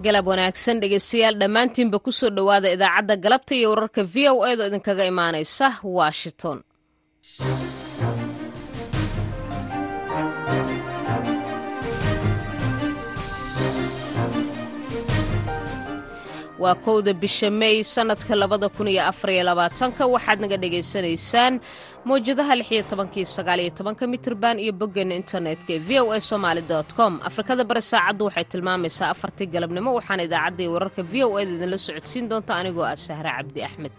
galab wanaagsan dhegeystayaal dhammaantiinba kusoo dhowaada idaacadda galabta iyo wararka v o edo idinkaga imaanaysa washington waa kowda bisha mey sannadka labada kun iyo afariyo labaatanka waxaad naga dhagaysanaysaan mawjadaha lixiyo tobankii sagaaliyo tobanka mitirban iyo boggeena internetka ee v o a somaali com afrikada bari saacaddu waxay tilmaamaysaa afartii galabnimo waxaana idaacaddii wararka v o eda idinla socodsiin doonta anigoo ah sahre cabdi axmed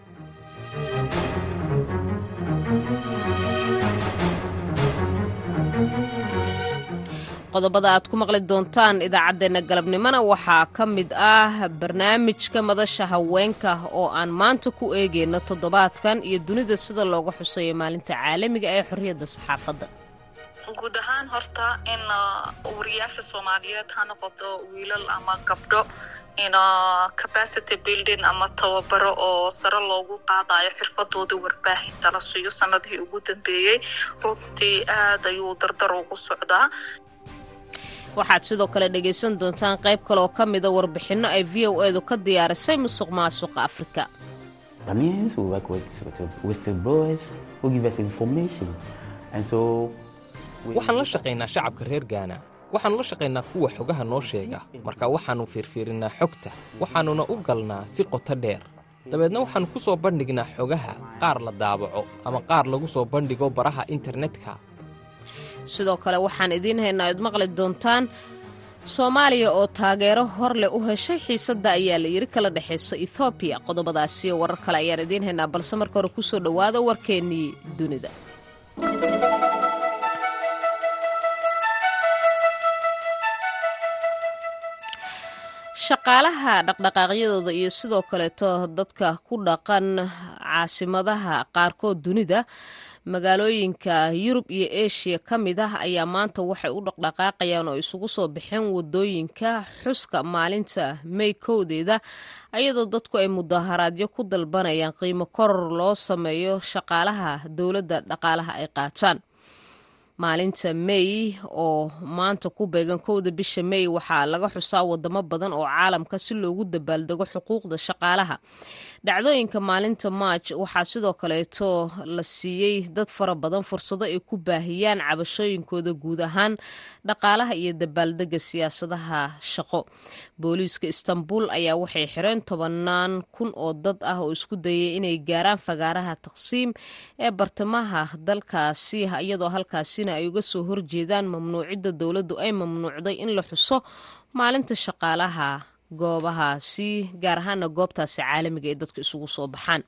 qodobada aad ku maqli doontaan idaacaddeenna galabnimona waxaa ka mid ah barnaamijka madasha haweenka oo aan maanta ku eegayno toddobaadkan iyo dunida sida looga xuseeyo maalinta caalamiga ee xorriyadda saxaafadda guud ahaan horta in wariyaasha soomaaliyeed ha noqoto wiilal ama gabdho in capacity building ama tababaro oo sare loogu qaadayo xirfadooda warbaahinta la siiyo sanadihii ugu dambeeyey runtii aad ayuu dardar ugu socdaa waxaad sidoo kale dhegaysan doontaan qayb kale oo ka mida warbixinno ay v o edu ka diyaarisay musuq maasuqa afrika waxaan la shaqaynaa shacabka reer gaana waxaannu la shaqaynaa kuwa xogaha noo sheega marka waxaannu fiirfiirinnaa xogta waxaannuna u galnaa si qoto dheer dabeedna waxaannu ku soo bandhignaa xogaha qaar la daabaco ama qaar lagu soo bandhigo baraha internetka sidoo kale waxaan idiin haynaa ad maqli doontaan soomaaliya oo taageero hor leh u heshay xiisadda ayaa la yidhi kala dhexaysa ethoobiya qodobadaasiyo warar kale ayaan idiin haynaa balse marka hore kusoo dhowaada warkeennii dunida shaqaalaha dhaqdhaqaaqyadooda iyo sidoo kaleeto dadka ku dhaqan caasimadaha qaarkood dunida magaalooyinka yurub iyo eshiya ka mid ah ayaa maanta waxay u dhaqdhaqaaqayaan oo isugu soo baxeen wadooyinka xuska maalinta may kowdeeda ayadoo dadku ay mudaharaadyo ku dalbanayaan qiimo koror loo sameeyo shaqaalaha dowladda dhaqaalaha ay qaataan maalinta may oo maanta ku beegan kowda bisha may waxaa laga xusaa wadamo badan oo caalamka si loogu dabaaldego xuquuqda shaqaalaha dhacdooyinka maalinta maaj waxaa sidoo kaleeto la siiyey dad fara badan fursado ay ku baahiyaan cabashooyinkooda guud ahaan dhaqaalaha iyo dabaaldega siyaasadaha shaqo booliiska istanbul ayaa waxay xireen tobanaan kun oo dad ah oo isku dayay inay gaaraan fagaaraha taqsiim ee bartamaha dalkaasi iyadoo halkaasina ay uga soo horjeedaan mamnuucidda dowladdu ay mamnuucday in la xuso maalinta shaqaalaha goobahaasi gaar ahaana goobtaasi caalamiga ee dadku isugu soo baxaan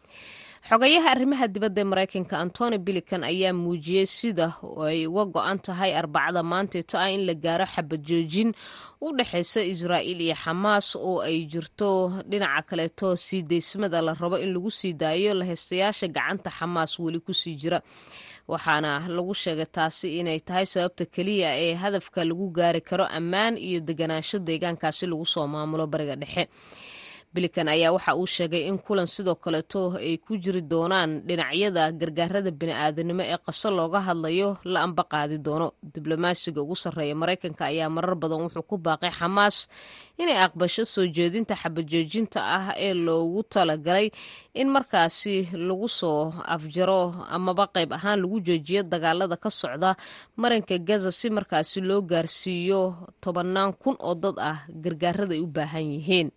xogayaha arrimaha dibadda ee maraykanka antony bilikan ayaa muujiyey sida ay uga go-an tahay arbacada maanteeto ah in la gaaro xabad joojin u dhexaysa israa'iil iyo xamaas oo ay jirto dhinaca kaleeto sii daysmada la rabo in lagu sii daayo lahaystayaasha gacanta xamaas weli kusii jira waxaana lagu sheegay taasi inay tahay sababta keliya ee hadafka lagu gaari karo ammaan iyo deganaansho deegaankaasi lagu soo maamulo bariga dhexe bilikan ayaa waxa uu sheegay in kulan sidoo kaleeto ay ku jiri doonaan dhinacyada gargaarada bini'aadanimo ee qaso looga hadlayo la amba qaadi doono diblomaasiga ugu sarreeya maraykanka ayaa marar badan wuxuu ku baaqay xamaas inay aqbasho soo jeedinta xabajoojinta ah ee loogu talagalay in markaasi lagu soo afjaro amaba qayb ahaan lagu joojiyo dagaalada ka socda marinka gaza si markaasi loo gaarsiiyo tobannaan kun oo dad ah gargaarada ay u baahan yihiin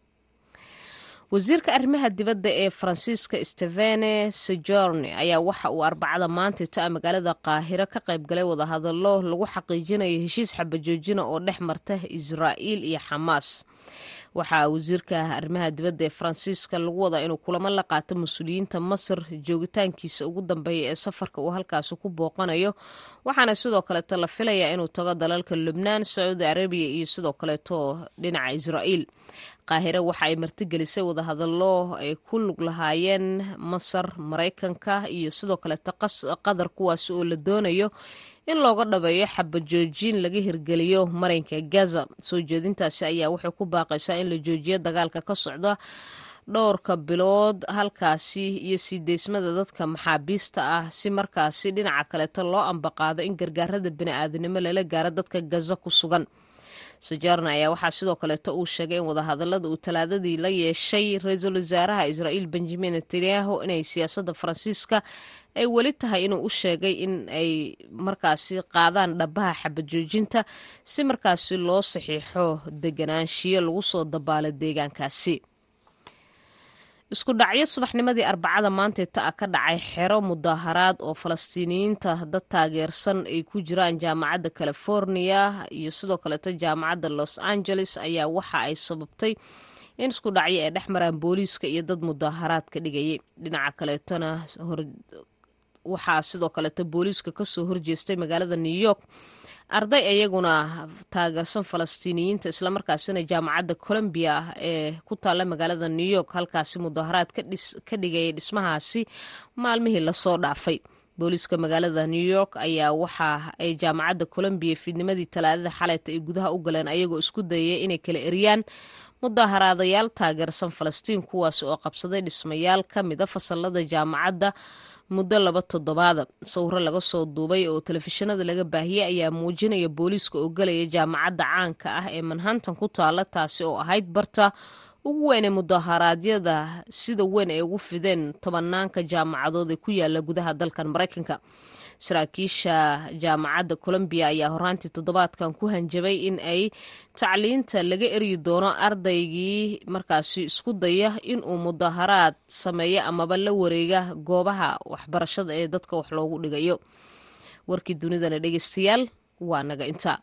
wasiirka arrimaha dibadda ee faransiiska stevene sejorne ayaa waxa uu arbacada maantayto a magaalada qaahiro ka qayb galay wadahadallo lagu xaqiijinayo heshiis xabajoojina oo dhex marta israa'iil iyo xamaas waxaa wasiirka arrimaha dibadda ee faransiiska lagu wadaa inuu kulamo la qaato mas-uuliyiinta masar joogitaankiisa ugu dambeeya ee safarka uu halkaasi ku booqanayo waxaana sidoo kaleeto la filayaa inuu tago dalalka lubnaan sacuudi carabiya iyo sidoo kaleeto dhinaca israa'iil qaahire waxa ay martigelisay wadahadallo ay ku lug lahaayeen masar maraykanka iyo sidoo kaleeto qatar kuwaasi oo la doonayo in looga dhabeeyo xabajoojin laga hirgeliyo marinka gaza soo jeedintaasi ayaa waxay ku baaqaysaa in la joojiyo dagaalka ka socda dhowrka bilood halkaasi iyo sii deysmada dadka maxaabiista ah si markaasi dhinaca kaleeto loo ambaqaado in gargaarada bini'aadanimo lala gaaro dadka gaza ku sugan sojarna ayaa waxaa sidoo kaleeto uu sheegay in wadahadalada uu talaadadii la yeeshay ra-iisul wasaaraha israa'iil benjamin netanyahu inay siyaasadda faransiiska ay weli tahay inuu u sheegay in ay markaasi qaadaan dhabaha xabad joojinta si markaasi loo saxiixo deganaanshiyo lagu soo dabaalo deegaankaasi isku dhacyo subaxnimadii arbacada maanteeta ah ka dhacay xero mudaaharaad oo falastiiniyiinta dad taageersan ay ku jiraan jaamacadda california iyo sidoo kaleeto jaamacadda los angeles ayaa waxa ay sababtay in isku dhacyo ay dhex maraan booliiska iyo dad mudaaharaad ka dhigayay dhinaca kaleetona waxaa sidoo kaleeto booliiska kasoo horjeestay magaalada new york arday iyaguna taageersan falastiiniyiinta islamarkaasina jaamacadda colombia ee ku taalla magaalada new york halkaasi mudaaharaad ka dhigayay dhismahaasi maalmihii lasoo dhaafay booliiska magaalada new york ayaa waxa ay jaamacadda colombia fiidnimadii talaadada xaleyta ay gudaha u galeen ayagoo isku dayaya inay kala eriyaan mudaaharaadayaal taageersan falastiin kuwaas oo qabsaday dhismayaal ka mida fasalada jaamacadda muddo laba toddobaada sawiro laga soo duubay oo telefishinada laga baahiyey ayaa muujinaya booliiska oo galaya jaamacadda caanka ah ee manhattan ku taala taasi oo ahayd barta ugu weyn ee mudaharaadyada sida weyn ay ugu fideen tobanaanka jaamacadood ee ku yaala gudaha dalkan maraykanka saraakiisha jaamacadda colombiya ayaa horaantii toddobaadkan ku hanjabay in ay tacliinta laga eryi doono ardaygii markaasi isku daya inuu mudaharaad sameeyo amaba la wareega goobaha waxbarashada ee dadka wax loogu dhigayo warkii dunidana dhegeystayaal waa naga intaa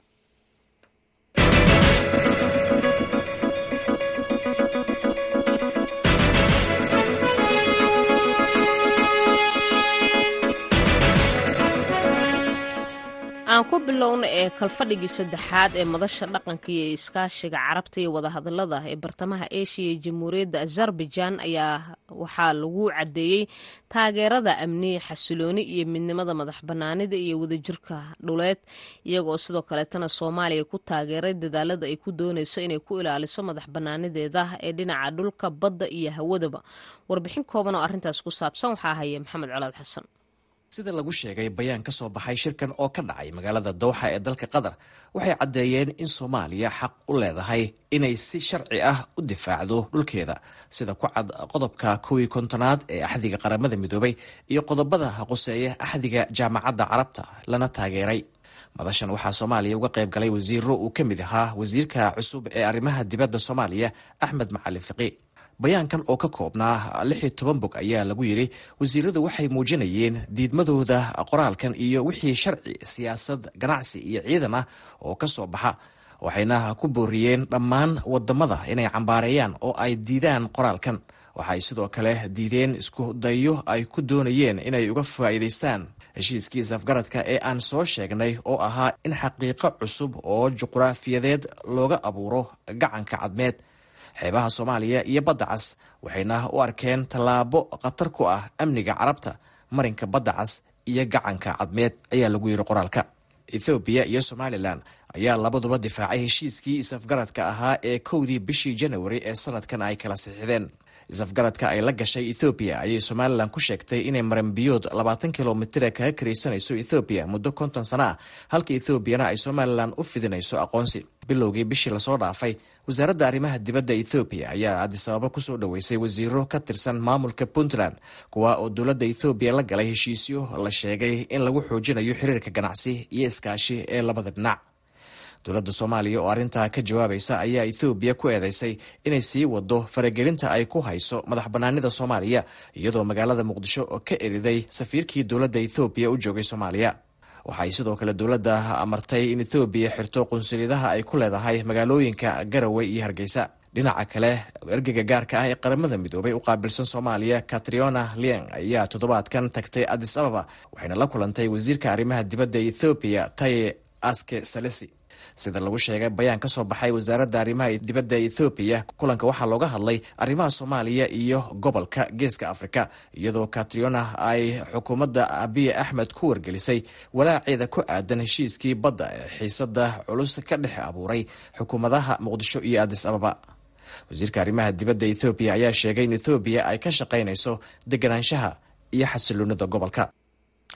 aan ku bilowna ee kalfadhigii saddexaad ee madasha dhaqanka iyo iskaashiga carabta iyo wadahadalada ee bartamaha eshiya iyo jamhuuriyadda azerbaijan ayaa waxaa lagu caddeeyey taageerada amni xasilooni iyo midnimada madax banaanida iyo wadajirka dhuleed iyagoo sidoo kaleetana soomaaliya ku taageeray dadaalada ay ku dooneyso inay ku ilaaliso madax banaanideeda ee dhinaca dhulka badda iyo hawadaba warbixin kooban oo arrintaas ku saabsan waxaa haya maxamed colaad xasan sida lagu sheegay bayaan ka soo baxay shirkan oo ka dhacay magaalada dowxa ee dalka qatar waxay caddeeyeen in soomaaliya xaq u leedahay inay si sharci ah u difaacdo dhulkeeda sida ku cad qodobka kowi kontonaad ee axdiga qaramada midoobay iyo qodobada quseeya axdiga jaamacadda carabta lana taageeray madashan waxaa soomaaliya uga qayb galay wasiiro uu ka mid ahaa wasiirka cusub ee arrimaha dibadda soomaaliya axmed macalin fiqi bayaankan oo ka koobnaa lix iyo toban bog ayaa lagu yidhi wasiiradu waxay muujinayeen diidmadooda qoraalkan iyo wixii sharci siyaasad ganacsi iyo ciidan ah oo ka soo baxa waxayna ku booriyeen dhammaan wadamada inay cambaareeyaan oo ay diidaan qoraalkan waxay sidoo kale diideen isku dayo ay ku doonayeen inay uga faa'iidaystaan heshiiskii safgaradka ee aan soo sheegnay oo ahaa in xaqiiqo cusub oo juqraafiyadeed looga abuuro gacanka cadmeed xeebaha soomaaliya iyo badda cas waxayna u arkeen tallaabo khatar ku ah amniga carabta marinka badda cas iyo gacanka cadmeed ayaa lagu yidhi qoraalka ethoobiya iyo somalilan ayaa labaduba difaacay heshiiskii isafgaradka ahaa ee kowdii bishii janawari ee sanadkan ay kala sixideen isafgaradka ay la gashay ethoobiya ayay somalilan ku sheegtay inay maranbiyood labaatan kilomitira kaga karaysanayso ethoobiya muddo konton sana ah halka ethoobiana ay somalilan u fidinayso aqoonsi bilowgii bishii lasoo dhaafay wasaaradda arrimaha dibadda ethoobiya ayaa adisababa kusoo dhoweysay wasiiro ka tirsan maamulka puntland kuwa oo dowladda ethoobiya la galay heshiisyo la sheegay in lagu xoojinayo xiriirka ganacsi iyo iskaashi ee labada dhinac dowladda soomaaliya oo arrintaa ka jawaabaysa ayaa ethoobiya ku eedeysay inay sii wado faragelinta ay ku hayso madax bannaanida soomaaliya iyadoo magaalada muqdisho oo ka eriday safiirkii dowladda ethoobiya u joogay soomaaliya waxay sidoo kale dowladda amartay in ethoobiya xirto qunsuliyadaha ay ku leedahay magaalooyinka garowe iyo hargeysa dhinaca kale ergeyga gaarka ah ee qaramada midoobay u qaabilsan soomaaliya katriona lieng ayaa toddobaadkan tagtay adis ababa waxayna la kulantay wasiirka arrimaha dibadda ethoobiya taye aske salesi sida lagu sheegay bayaan ka soo baxay wasaaradda arrimaha dibadda ethoobiya kulanka waxaa looga hadlay arrimaha soomaaliya iyo gobolka geeska afrika iyadoo katriona ay xukuumadda abiy axmed ku wargelisay walaaceeda ku aadan heshiiskii badda ee xiisada culus ka dhex abuuray xukuumadaha muqdisho iyo adis ababa wasiirka arrimaha dibadda ethoobiya ayaa sheegay in ethoobiya ay ka shaqaynayso deganaanshaha iyo xasiloonida gobolka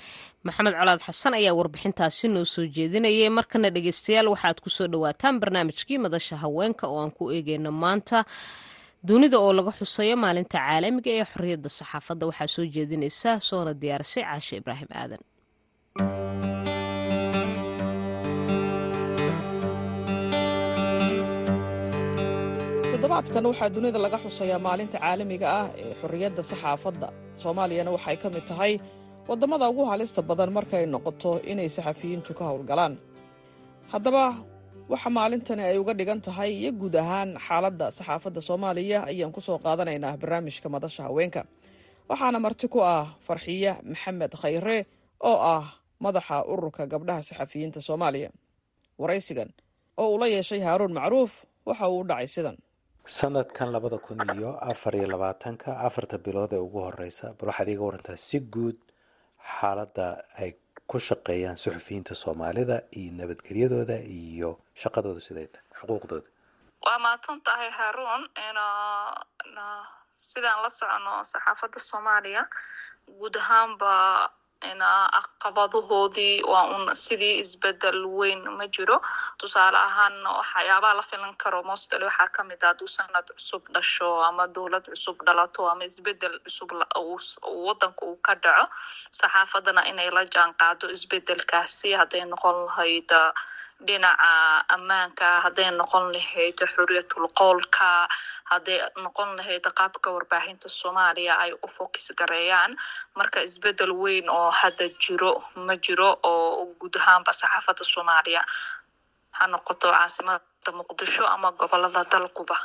maxamed colaad xasan ayaa warbixintaasi noo soo jeedinayay markana dhegeystayaal waxaad kusoo dhawaataan barnaamijkii madasha haweenka oo aan ku eegeyno maanta dunida oo laga xusayo maalinta caalamiga ee xorriyadda saxaafadda waxaa soo jeedinaysa soona diyaarisay caashe ibraahim aadan toddobaadkan waxaa dunida laga xusayaa maalinta caalamiga ah ee xorriyadda saxaafadda soomaaliyana waxay ka mid tahay waddamada ugu halista badan markay noqoto inay saxafiyiintu ka howlgalaan haddaba waxa maalintani ay uga dhigan tahay iyo guud ahaan xaaladda saxaafadda soomaaliya ayaan ku soo qaadanaynaa barnaamijka madasha haweenka waxaana marti ku ah farxiye maxamed khayre oo ah madaxa ururka gabdhaha saxafiyiinta soomaaliya waraysigan oo uu la yeeshay haaruun macruuf waxa uu u dhacay sidan sanadkan labada kun iyo afar iyo labaatanka afarta bilood ee ugu horeysa bal waxaad iiga warantaa si guud xaaladda ay ku shaqeeyaan suxufiyiinta soomaalida iyo nabadgelyadooda iyo shaqadooda siday tahay xuquuqdooda waa mahadsan tahay haruun sidaan la socono saxaafadda soomaaliya guud ahaanba caqabadahoodii waa un sidii isbedel weyn ma jiro tusaale ahaan waxyaabaha la filan karo mostl waxaa kamid ah hadduu sanad cusub dhasho ama dowlad cusub dhalato ama isbedel cusub wadanka uu ka dhaco saxaafadana inay la jaan qaado isbedelkaasi hadday noqon lahayd dhinaca ammaanka hadday noqon lahayd xuriyatul qoolka hadday noqon lahayd qaabka warbaahinta soomaaliya ay u fokis gareeyaan marka isbedel weyn oo hadda jiro ma jiro oo guud ahaanba saxaafadda soomaaliya ha noqoto caasimada muqdisho ama gobolada dalkuba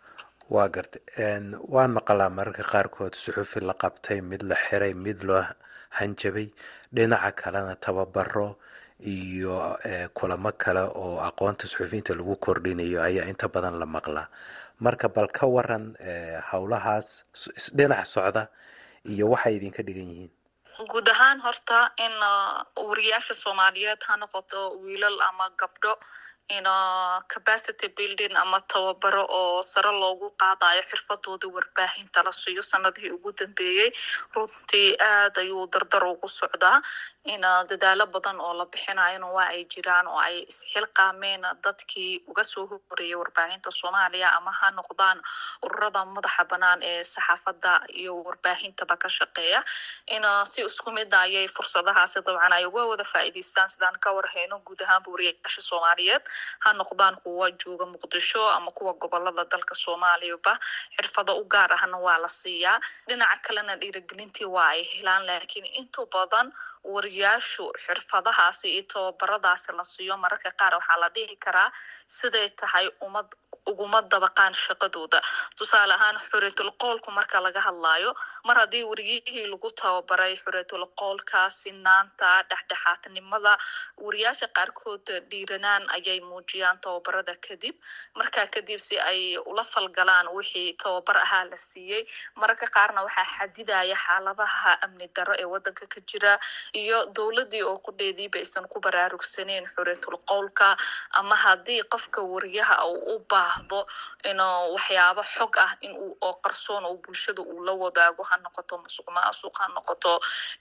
waa garta waan maqalaa mararka qaarkood suxufi la qabtay mid la xiray mid loo hanjabay dhinaca kalena tababaro iyo kulamo kale oo aqoonta suxufiyiinta lagu kordhinayo ayaa inta badan la maqlaa marka bal ka waran howlahaas dhinac socda iyo waxay idinka dhigan yihiin guud ahaan horta in wariyaasha soomaaliyeed ha noqoto wiilal ama gabdho in capacity building ama tababaro oo sare loogu qaadayo xirfadooda warbaahinta la siiyo sanadihii ugu dambeeyey runtii aad ayuu dardar ugu socdaa in dadaalo badan oo la bixinayona waa ay jiraan oo ay isxilqaameen dadkii uga soo horeeyay warbaahinta soomaaliya ama ha noqdaan ururada madaxa banaan ee saxaafadda iyo warbaahintaba ka shaqeeya in si isku mida ayay fursadahaasi dabcan ay uga wada faa'iidaystaan sidaan ka warhayno guud ahaanba wariyaasha soomaaliyeed ha noqdaan kuwa jooga muqdisho ama kuwa gobolada dalka soomaaliyaba xirfado u gaar ahna waa la siiyaa dhinaca kalena dhiiragelintii waa ay helaan laakiin inta badan wariyaashu xirfadahaasi iyo tababaradaasi la siiyo mararka qaar waxaa la dhihi karaa siday tahay umad uguma dabaqaan shaqadooda tusaale ahaan xuriyatul qoolku marka laga hadlaayo mar haddii wariyihii lagu tababaray xuriyatul qoolka sinaanta dhexdhexaadnimada wariyaasha qaarkood dhiiranaan ayay muujiyaan tababarada kadib markaa kadib si ay ula falgalaan wixii tababar ahaa la siiyey mararka qaarna waxaa xadidaya xaaladaha amni daro ee wadanka ka jira iyo dowladii oo qudheediiba aysan ku baraarugsaneyn xuriyatul qowlka ama haddii qofka wariyaha uu u baahdo inuu waxyaabo xog ah in uu oo qarsoon oo bulshada uu la wadaago ha noqoto musuq maasuq ha noqoto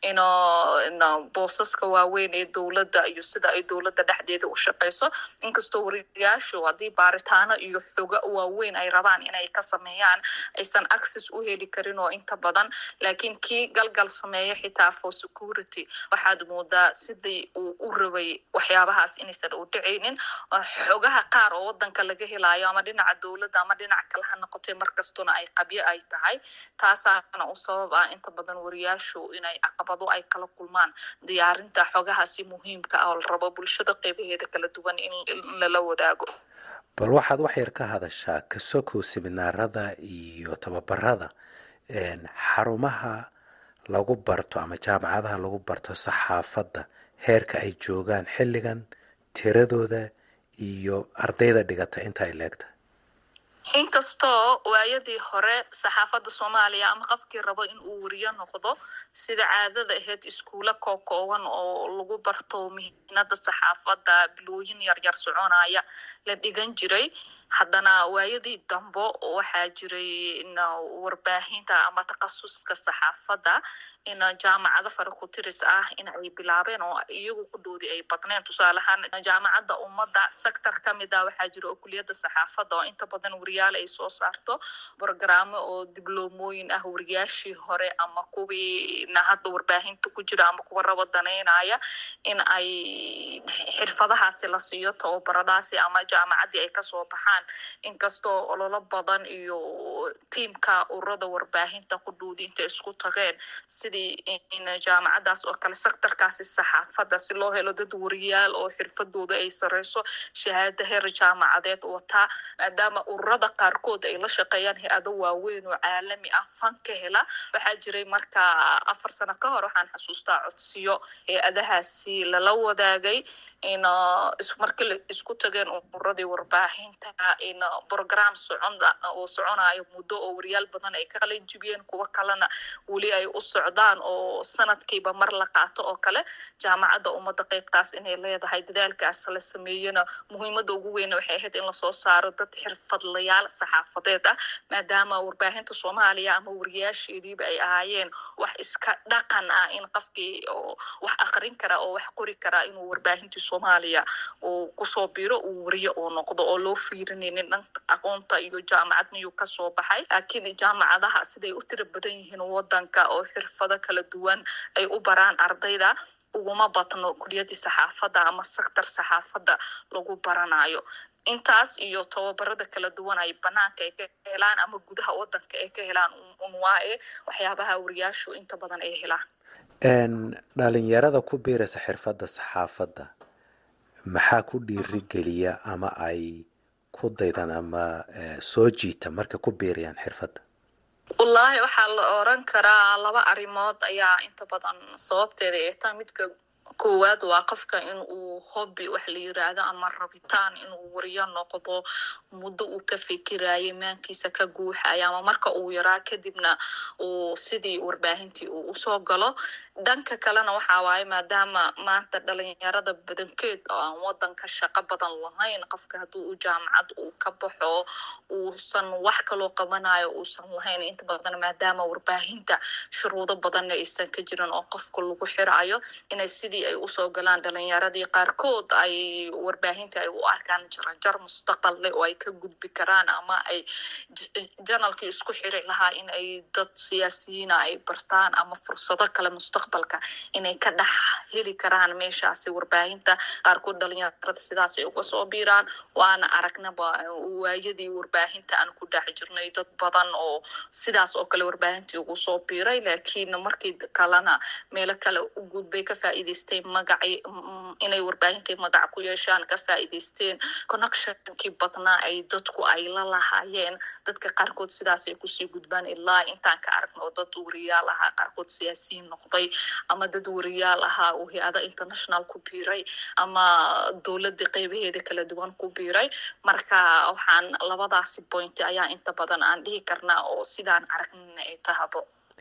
ino boosaska waaweyn ee dowladda iyo sida ay dowladda dhexdeeda u shaqeyso inkastoo wariyaashu haddii baaritaano iyo xoga waaweyn ay rabaan inay ka sameeyaan aysan access u heli karin oo inta badan laakiin kii galgal sameeya xitaa for security waxaad moodaa sidii uu u rabay waxyaabahaas inaysan u dhicaynin xogaha qaar oo wadanka laga helayo ama dhinaca dowladda ama dhinac kale ha noqotay markastuna ay qabyo ay tahay taasaana u sabab ah inta badan wariyaashu inay caqabado ay kala kulmaan diyaarinta xogahaasi muhiimka ah oo la rabo bulshada qeybaheeda kala duwan in lala wadaago bal waxaad wax yar ka hadashaa kasokow siminaarada iyo tababarada xarumaha lagu barto ama jaamacadaha lagu barto saxaafadda heerka ay joogaan xilligan tiradooda iyo ardayda dhigata inta ay leegtahay inkastoo waayadii hore saxaafadda soomaaliya ama qofkii rabo in uu wariyo noqdo sida caadada ahayd iskuulo kookooban oo lagu barto mihinada saxaafadda bilooyin yaryar soconaya la dhigan jiray haddana waayadii dambo waxaa jiray warbaahinta ama takhasuska saxaafadda in jaamacado farakutiris ah in ay bilaabeen oo iyagu ku dhoodi ay badneen tusaale ahaan jaamacadda ummadda sector ka mid ah waxaa jira oo kuliyadda saxaafadda oo inta badan wariyaal ay soo saarto brogaraamo oo dibloomooyin ah wariyaashii hore ama kuwiina hadda warbaahinta ku jira ama kuwa raba danaynaya in ay xirfadahaasi la siiyo tababaradaasi ama jaamacaddii ay kasoo baxaan inkastoo ololo badan iyo tiimka ururada warbaahinta ku dhoodi intay isku tageen sidii in jaamacadaas oo kale sectorkaasi saxaafadda si loo helo dad wariyaal oo xirfadooda ay sareyso shahaado heer jaamacadeed wataa maadaama ururada qaarkood ay la shaqeeyaan hay-ado waaweyn oo caalami ah fan ka hela waxaa jiray marka afar sano ka hor waxaan xasuustaa codsiyo hay-adahaasi lala wadaagay in markii isku tageen ururadii warbaahinta in brogram socon oo soconayo muddo oo wariyaal badan ay ka qalin jibiyeen kuwo kalena weli ay u socdaan oo sanadkiiba mar la qaato oo kale jaamacadda ummadda qeybtaas inay leedahay dadaalkaas la sameeyena muhiimadda ugu weyna waxay ahayd in lasoo saaro dad xirfadlayaal saxaafadeed ah maadaama warbaahinta soomaaliya ama wariyaasheediiba ay ahaayeen wax iska dhaqan ah in qofkii oo wax aqrin kara oo wax qori kara inuu warbaahintii soomaaliya uu kusoo biro uu wariye uu noqdo oo loo fiirinaynin dhanka aqoonta iyo jaamacad miyuu kasoo baxay laakiin jaamacadaha siday u tira badan yihiin wadanka oo xirfado kala duwan ay u baraan ardayda uguma badno kuliyadii saxaafadda ama sector saxaafadda lagu baranayo intaas iyo tababarada kala duwan ay banaanka ay ka helaan ama gudaha wadanka ay ka helaan unwaae waxyaabaha wariyaashu inta badan ay helaan dhalinyarada ku biiraysa xirfadda saxaafadda maxaa ku dhiirigeliya ama ay ku daydaan ama soo jiita markay ku biirayaan xirfadda wallaahi waxaa la oran karaa laba arrimood ayaa inta badan sababteeda ay taa midka koowaad waa qofka in uu hobby wax la yiraahdo ama rabitaan inuu wariyo noqdo muddo uu ka fikirayo maankiisa ka guuxaya ama marka uu yaraa kadibna uu sidii warbaahintii uu usoo galo dhanka kalena waxa waaye maadaama maanta dhalinyarada badankeed oo aan wadanka shaqo badan lahayn qofka hadduu u jaamacad uu ka baxo uusan wax kaloo qabanayo uusan lahayn inta badan maadaama warbaahinta shuruudo badanna aysan ka jirin oo qofka lagu xirayo inay sidii ay usoo galaan dhalinyaradii qaarkood ay warbaahinta ay u arkaan jarajar mustaqballe oo ay ka gudbi karaan ama ay janalkii isku xiri lahaa in ay dad siyaasiyiina ay bartaan ama fursado kale mustaqbalka inay ka dhex heli karaan meeshaasi warbaahinta qaarkood dhalinyarada sidaas ay uga soo biiraan waana aragnaba waayadii warbaahinta aan ku dhex jirnay dad badan oo sidaas oo kale warbaahintii ugu soo biiray laakiin markii kalena meelo kale u gudbay ka faa'iidaystay magacii inay warbaahintii magac ku yeeshaan ka faa'iidaysteen connectionkii badnaa ay dadku ay la lahaayeen dadka qaarkood sidaas ay kusii gudbaan ilaa intaan ka aragno oo dad wariyaal ahaa qaarkood siyaasiyiin noqday ama dad wariyaal ahaa uu hay-ada international ku biiray ama dowladda qeybaheeda kala duwan ku biiray marka waxaan labadaasi point ayaa inta badan aan dhihi karnaa oo sidaan aragnina ay tahabo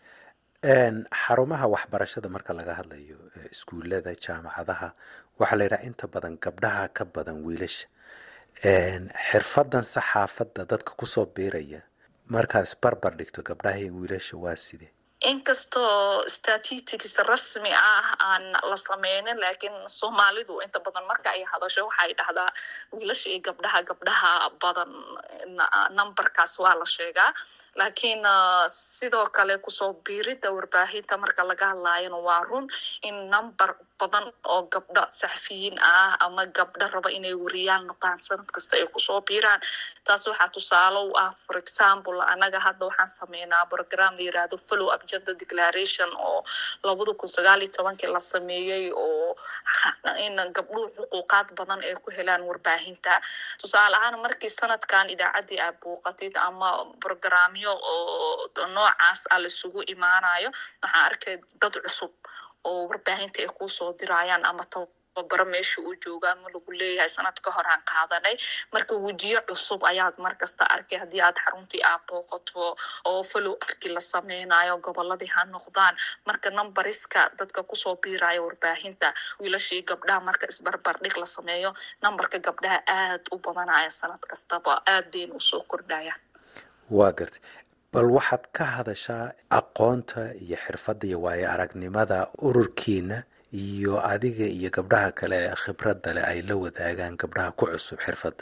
xarumaha waxbarashada marka laga hadlayo iskuullada jaamacadaha waxaa la yidhaha inta badan gabdhaha ka badan wiilasha xirfadan saxaafadda dadka kusoo biiraya markaad isbarbar dhigto gabdhaha iyo wiilasha waa sidee inkastoo statistics rasmi ah aan la sameynin laakiin soomaalidu inta badan marka ay hadasho waxay dhahdaa wiilasha iyo gabdhaha gabdhaha badan numberkaas waa la sheegaa laakiin sidoo kale kusoo biirida warbaahinta marka laga hadlaayona waa run in number badan oo gabdho saxafiyiin ah ama gabdho raba inay wariyaal noqdaan sanad kasta ay kusoo biiraan taas waxaa tusaale u ah for example anaga hadda waxaan sameynaa program la yirahdo follow up gender declaration oo labada kun sagaal iyo tobankii la sameeyey oo in gabdhuhu xuquuqaad badan ay ku helaan warbaahinta tusaale ahaan markii sanadkan idaacaddii aad buuqatid ama programyo oo noocaas ah laisugu imaanayo waxaan arkay dad cusub oo warbaahinta ay kusoo dirayaan ama tababaro meesha uu jooga ama lagu leeyahay sanad ka hor aan qaadanay marka wejiyo cusub ayaad markasta arkay haddii aad xaruntii aad booqato oo follow arki la sameynayo goboladii ha noqdaan marka numbariska dadka kusoo biiraya warbaahinta wiilashii gabdhaha marka isbarbardhig la sameeyo numberka gabdhaha aad u badanaya sanad kastaba aad bayna usoo kordhaya waa gartay bal waxaad ka hadashaa aqoonta iyo xirfadda iyo waayo aragnimada ururkiina iyo adiga iyo gabdhaha kale ee khibradda leh ay la wadaagaan gabdhaha ku cusub xirfadda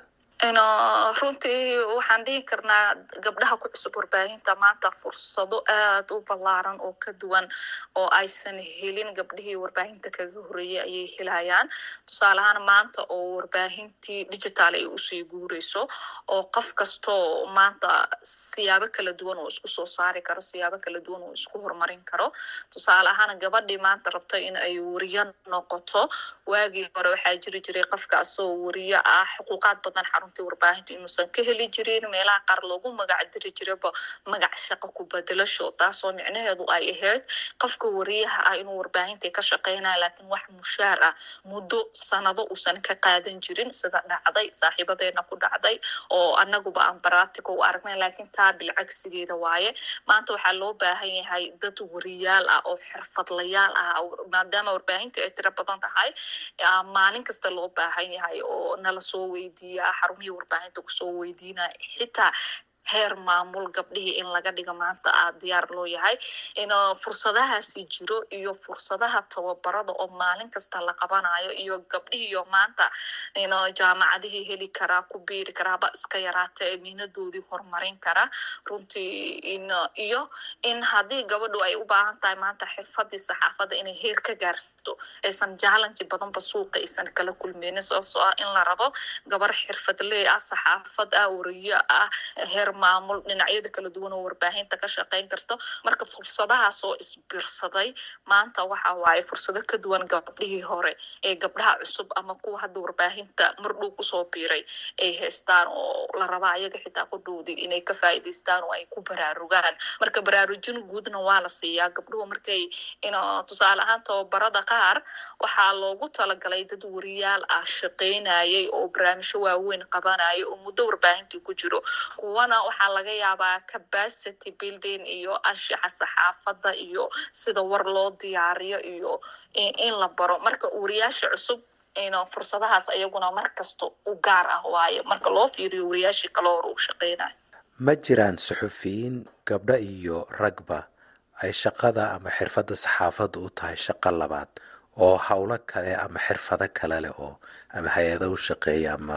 runtii waxaan dhihi karnaa gabdhaha ku cusub warbaahinta maanta fursado aad u ballaaran oo ka duwan oo aysan helin gabdhihii warbaahinta kaga horeeyay ayay helayaan tusaale ahaan maanta oo warbaahintii digital ay usii guureyso oo qof kastoo maanta siyaabo kala duwan oo isku soo saari karo siyaabo kala duwan oo isku horumarin karo tusaale ahaan gabadhii maanta rabto in ay wariyo noqoto waagii hore waxaa jiri jiray qofka asoo wariyo ah xuquuqaad badan xaruntii warbaahinta inuusan ka heli jirin meelaha qaar loogu magac diri jiraba magac shaqo ku bedelasho taasoo micnaheedu ay ahayd qofka wariyaha ah inuu warbaahinta ka shaqeynaya laakiin wax mushaar ah muddo sanado uusan ka qaadan jirin sida dhacday saaxiibadeena ku dhacday oo anaguba aan baratico u aragnay laakiin taa bilcagsigeeda waaye maanta waxaa loo baahan yahay dad wariyaal ah oo xirfadlayaal ah maadaama warbaahinta ay tiro badan tahay maalin kasta loo baahan yahay oo nala soo weydiiya xarumihii warbaahinta kusoo weydiinaya xitaa heer maamul gabdhihii in laga dhigo maanta aa diyaar loo yahay in fursadahaasi jiro iyo fursadaha tababarada oo maalin kasta la qabanayo iyo gabdhihiiyo maanta in jaamacadihii heli karaa ku biiri karaaba iska yaraata miinadoodii horumarin kara runtii in iyo in haddii gabadhu ay u baahan tahay maanta xirfadii saxaafadda inay heer ka gaarto aysan jaalanji badanba suuqa aysan kala kulmeynin sababtoo ah in la rabo gabar xirfadley ah saxaafad ah wariyo ah heer maamul dhinacyada kala duwan oo warbaahinta ka shaqeyn karto marka fursadahaas oo isbirsaday maanta waxa waaye fursado ka duwan gabdhihii hore ee gabdhaha cusub ama kuwa hadda warbaahinta mardhow kusoo biiray ay haystaan oo la rabaa ayaga xitaa qudhowdii inay ka faa'iidaystaan oo ay ku baraarugaan marka baraarujin guudna waa la siiyaa gabdhuhu markay in tusaale ahaan tababarada qaar waxaa loogu talagalay dad wariyaal ah shaqeynayay oo barnaamijyo waaweyn qabanaya oo muddo warbaahintii ku jiro kuwana waxaa laga yaabaa capacity building iyo anshaxa saxaafadda iyo sida war loo diyaariyo iyo in la baro marka wariyaasha cusub fursadahaas ayaguna mar kasta u gaar ah waayo marka loo fiiriyo wariyaashii kale hore uu shaqeynayo ma jiraan suxufiyiin gabdho iyo ragba ay shaqada ama xirfadda saxaafadda u tahay shaqo labaad oo howlo kale ama xirfado kale leh oo ama hay-ado u shaqeeya ama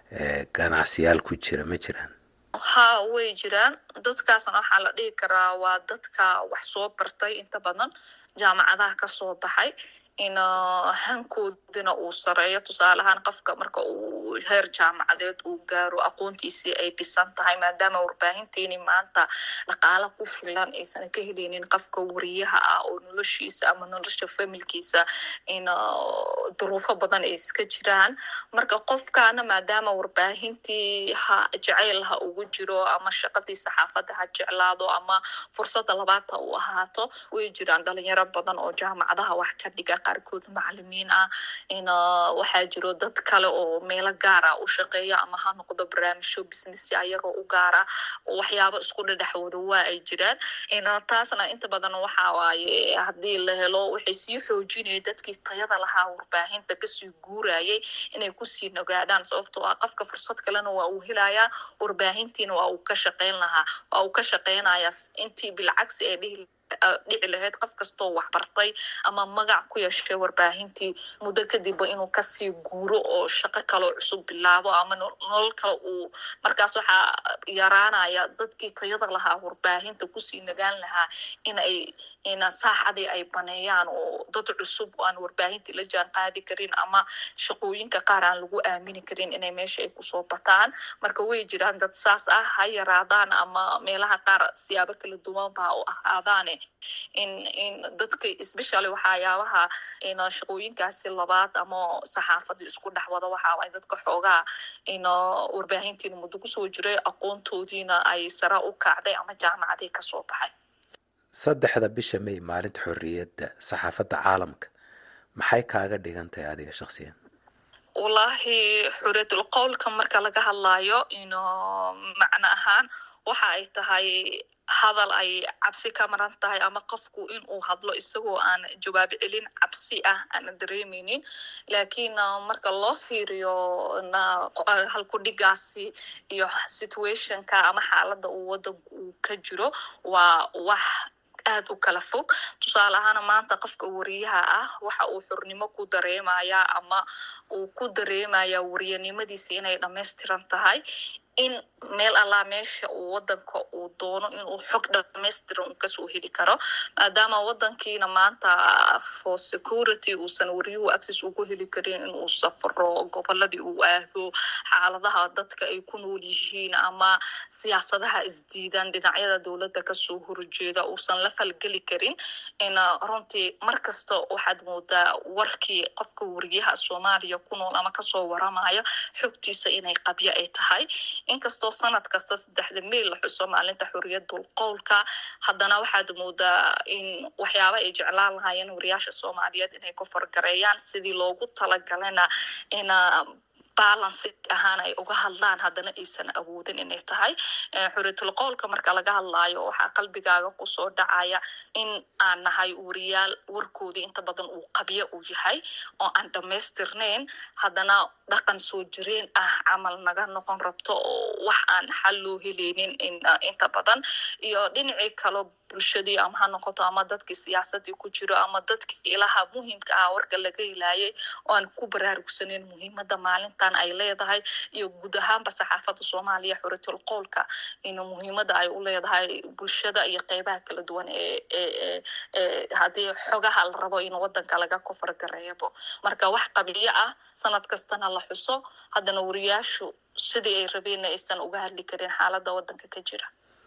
ganacsiyaal ku jira ma jiraan ha way jiraan dadkaasna waxaa la dhihi karaa waa dadka wax soo bartay inta badan jaamacadaha kasoo baxay in hankoodina uu sareeyo tusaale ahaan qofka marka uu heer jaamacadeed uu gaaro aqoontiisii ay dhisan tahay maadaama warbaahintiini maanta dhaqaala ku filan aysan ka heleynin qofka wariyaha ah oo noloshiisa ama nolosha familkiisa in duruufo badan ay iska jiraan marka qofkaana maadaama warbaahintii ha jacayl ha ugu jiro ama shaqadii saxaafadda ha jeclaado ama fursada labaadta u ahaato way jiraan dhalinyaro badan oo jaamacadaha wax ka dhiga qaarkood macalimiin ah in waxaa jiro dad kale oo meelo gaara u shaqeeya ama ha noqdo barnaamijyo business ayaga u gaara waxyaabo isku dhadhexwada waa ay jiraan in taasna inta badan waxa waaye haddii la helo waxay sii xoojinaya dadkii tayada lahaa warbaahinta kasii guurayay inay kusii nogaadaan sababtoo ah qofka fursad kalena waa uu helayaa warbaahintiina waa uu ka shaqeyn lahaa waa uu ka shaqeynaya intii bilcagsi ee dhihi dhici lahayd qof kastoo waxbartay ama magac ku yeeshay warbaahintii muddo kadibba inuu kasii guuro oo shaqo kaloo cusub bilaabo ama nolol kale uu markaas waxaa yaraanaya dadkii tayada lahaa warbaahinta kusii nagaan lahaa inay in saaxadii ay baneeyaan oo dad cusub aan warbaahintii la jaan qaadi karin ama shaqooyinka qaar aan lagu aamini karin inay meesha ay kusoo bataan marka way jiraan dad saas ah ha yaraadaan ama meelaha qaar siyaabo kala duwan baa u ahaadaane in in dadka especially waxayaabaha in shaqooyinkaasi labaad ama saxaafadii isku dhex wada waxa waay dadka xoogaa in warbaahintiina muddo kusoo jiray aqoontoodiina ay sare u kacday ama jaamacadii kasoo baxay saddexda bisha may maalinta xorriyadda saxaafadda caalamka maxay kaaga dhigan tahay adiga shaksiyan wallaahi xuriyatul qowlka marka laga hadlayo ino macno ahaan waxa ay tahay hadal ay cabsi ka maran tahay ama qofku in uu hadlo isagoo aan jawaab celin cabsi ah aana dareemeynin lakiin marka loo fiiriyo halkudhigaasi iyo situationka ama xaalada uu wadanku uu ka jiro waa wax aad u kala fog tusaale ahaana maanta qofka wariyaha ah waxa uu xurnimo ku dareemaya ama uu ku dareemaya wariyanimadiisi inay dhamaystiran tahay in meel allaa meesha uu wadanka uu doono inuu xog dhamaystiran kasoo heli karo maadaama wadankiina maanta for security uusan wariyuhu access ugu heli karin inuu safro goboladii uu aado xaaladaha dadka ay ku nool yihiin ama siyaasadaha isdiidan dhinacyada dowladda kasoo horjeeda uusan la falgeli karin in runtii mar kasta waxaad moodaa warkii qofka wariyaha soomaaliya ku nool ama kasoo waramaya xogtiisa inay qabyo ay tahay inkastoo sanad kasta saddexda meyl la xuso maalinta xoriyadul qowlka haddana waxaad moodaa in waxyaaba ay jeclaan lahaayeen wariyaasha soomaaliyeed inay ku fargareeyaan sidii loogu talagalana in balansi ahaan ay uga hadlaan haddana aysan awoodin inay tahay xuriyatul qowlka marka laga hadlaayo waxaa qalbigaaga kusoo dhacaya in aan nahay wariyaal warkoodii inta badan uu qabyo uu yahay oo aan dhamaystirnayn haddana dhaqan soo jireen ah camal naga noqon rabto oo wax aan xal loo heleynin inta badan iyo dhinacii kalo bulshadii ama ha noqoto ama dadkii siyaasadii ku jiro ama dadkii ilaha muhiimka ah warka laga helaayay oo aan ku baraarugsaneyn muhiimada maalintan ay leedahay iyo guud ahaanba saxaafada soomaaliya xuriyatul qowlka in muhiimada ay u leedahay bulshada iyo qeybaha kala duwan ee haddii xogaha la rabo in wadanka laga kofargareebo marka wax qabiyo ah sanad kastana la xuso haddana wariyaashu sidii ay rabeenna aysan uga hadli karin xaalada wadanka ka jira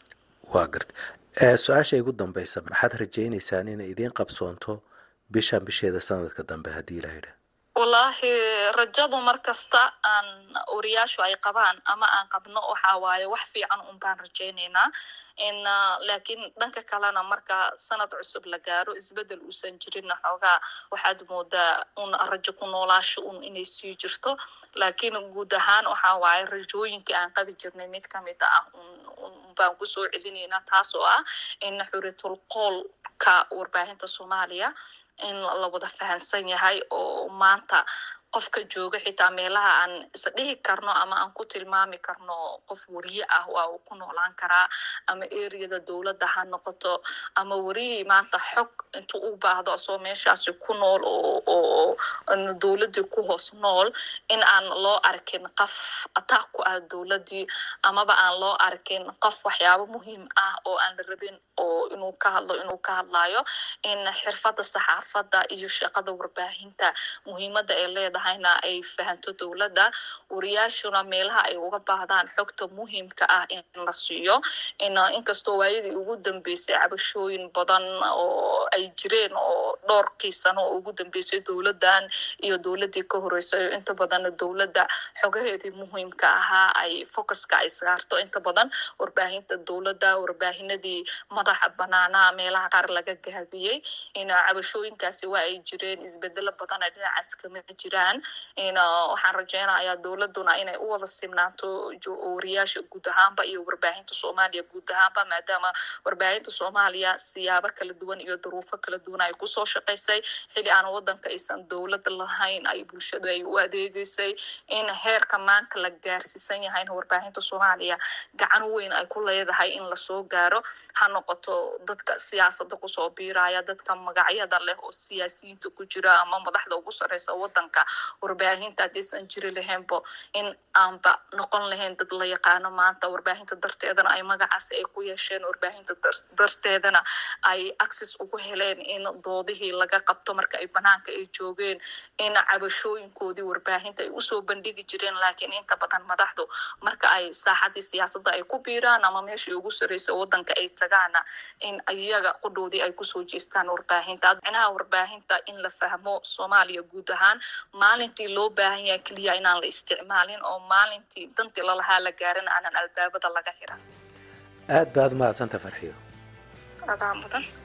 waa garta su-aasha igu dambeysa maxaad rajayneysaan inay idiin qabsoonto bishan bisheeda sanadka dambe haddii la yidha wallaahi rajadu mar kasta aan wariyaashu ay qabaan ama aan qabno waxa waaye wax fiican un baan rajayneynaa in laakiin dhanka kalena marka sanad cusub la gaaro isbedel uusan jirinna xoogaa waxaad moodaa un rajo ku noolaasho un inay sii jirto laakiin guud ahaan waxa waaye rajooyinkii aan qabi jirnay mid kamid ah un baan kusoo celineynaa taas oo ah in xuriyatul qoolka warbaahinta soomaaliya in la wada fahansan yahay oo maanta qofka jooga xitaa meelaha aan isdhihi karno ama aan ku tilmaami karno qof wariye ah waa uu ku noolaan karaa ama ereyada dowladda ha noqoto ama wariyihii maanta xog intuu u baahdo asoo meeshaasi ku nool oo dowladdii ku hoos nool in aan loo arkin qof ataaq ku ah dowladdii amaba aan loo arkin qof waxyaabo muhiim ah oo aan la rabin oo inuu ka hadlo inuu ka hadlayo in xirfadda saxaafadda iyo shaqada warbaahinta muhiimadda ay leedahay na ay fahanto dowladda wariyaashuna meelaha ay uga baahdaan xogta muhiimka ah in la siiyo inkastoo waayadii ugu dambeysay cabashooyin badan oo ay jireen oo dhowrkii sano oo ugu dambeysay dowladdan iyo dowladdii ka horeysay inta badan dowladda xogaheedii muhiimka ahaa ay focuska ay saarto inta badan warbaahinta dowladda warbaahinadii madaxa banaanaa meelaha qaar laga gaabiyey cabashooyinkaasi waa ay jireen isbedelo badana dhinacaas kama jiraan waxaan rajeynayaa dowladuna inay u wada simnaato wariyaasha guud ahaanba iyo warbaahinta soomaaliya guud ahaanba maadaama warbaahinta soomaaliya siyaabo kala duwan iyo duruufo kala duwan ay kusoo shaqaysay xili aan wadanka aysan dowlad lahayn ay bulshadu ay u adeegeysay in heerka maanta la gaarsiisan yahayna warbaahinta soomaaliya gacan weyn ay ku leedahay in lasoo gaaro ha noqoto dadka siyaasada kusoo biiraya dadka magacyada leh oo siyaasiyiinta ku jira ama madaxda ugu sareysa wadanka warbaahinta haddaysan jiri lahaynbo in aanba noqon lahayn dad la yaqaano maanta warbaahinta darteedana ay magacaasi ay ku yeesheen warbaahinta darteedana ay access ugu heleen in doodihii laga qabto marka ay banaanka ay joogeen in cabashooyinkoodii warbaahinta ay usoo bandhigi jireen laakiin inta badan madaxdu marka ay saaxadii siyaasadda ay ku biiraan ama meeshii ugu sareysa wadanka ay tagaana in iyaga qudhoodii ay kusoo jeestaan warbaahinta micnaha warbaahinta in la fahmo soomaaliya guud ahaan maalintii loo baahan yahay keliya inaan la isticmaalin oo maalintii dantii lalahaa la gaarin aanan albaabada laga xiran aad baad umahadsanta farxiyo adaa mudan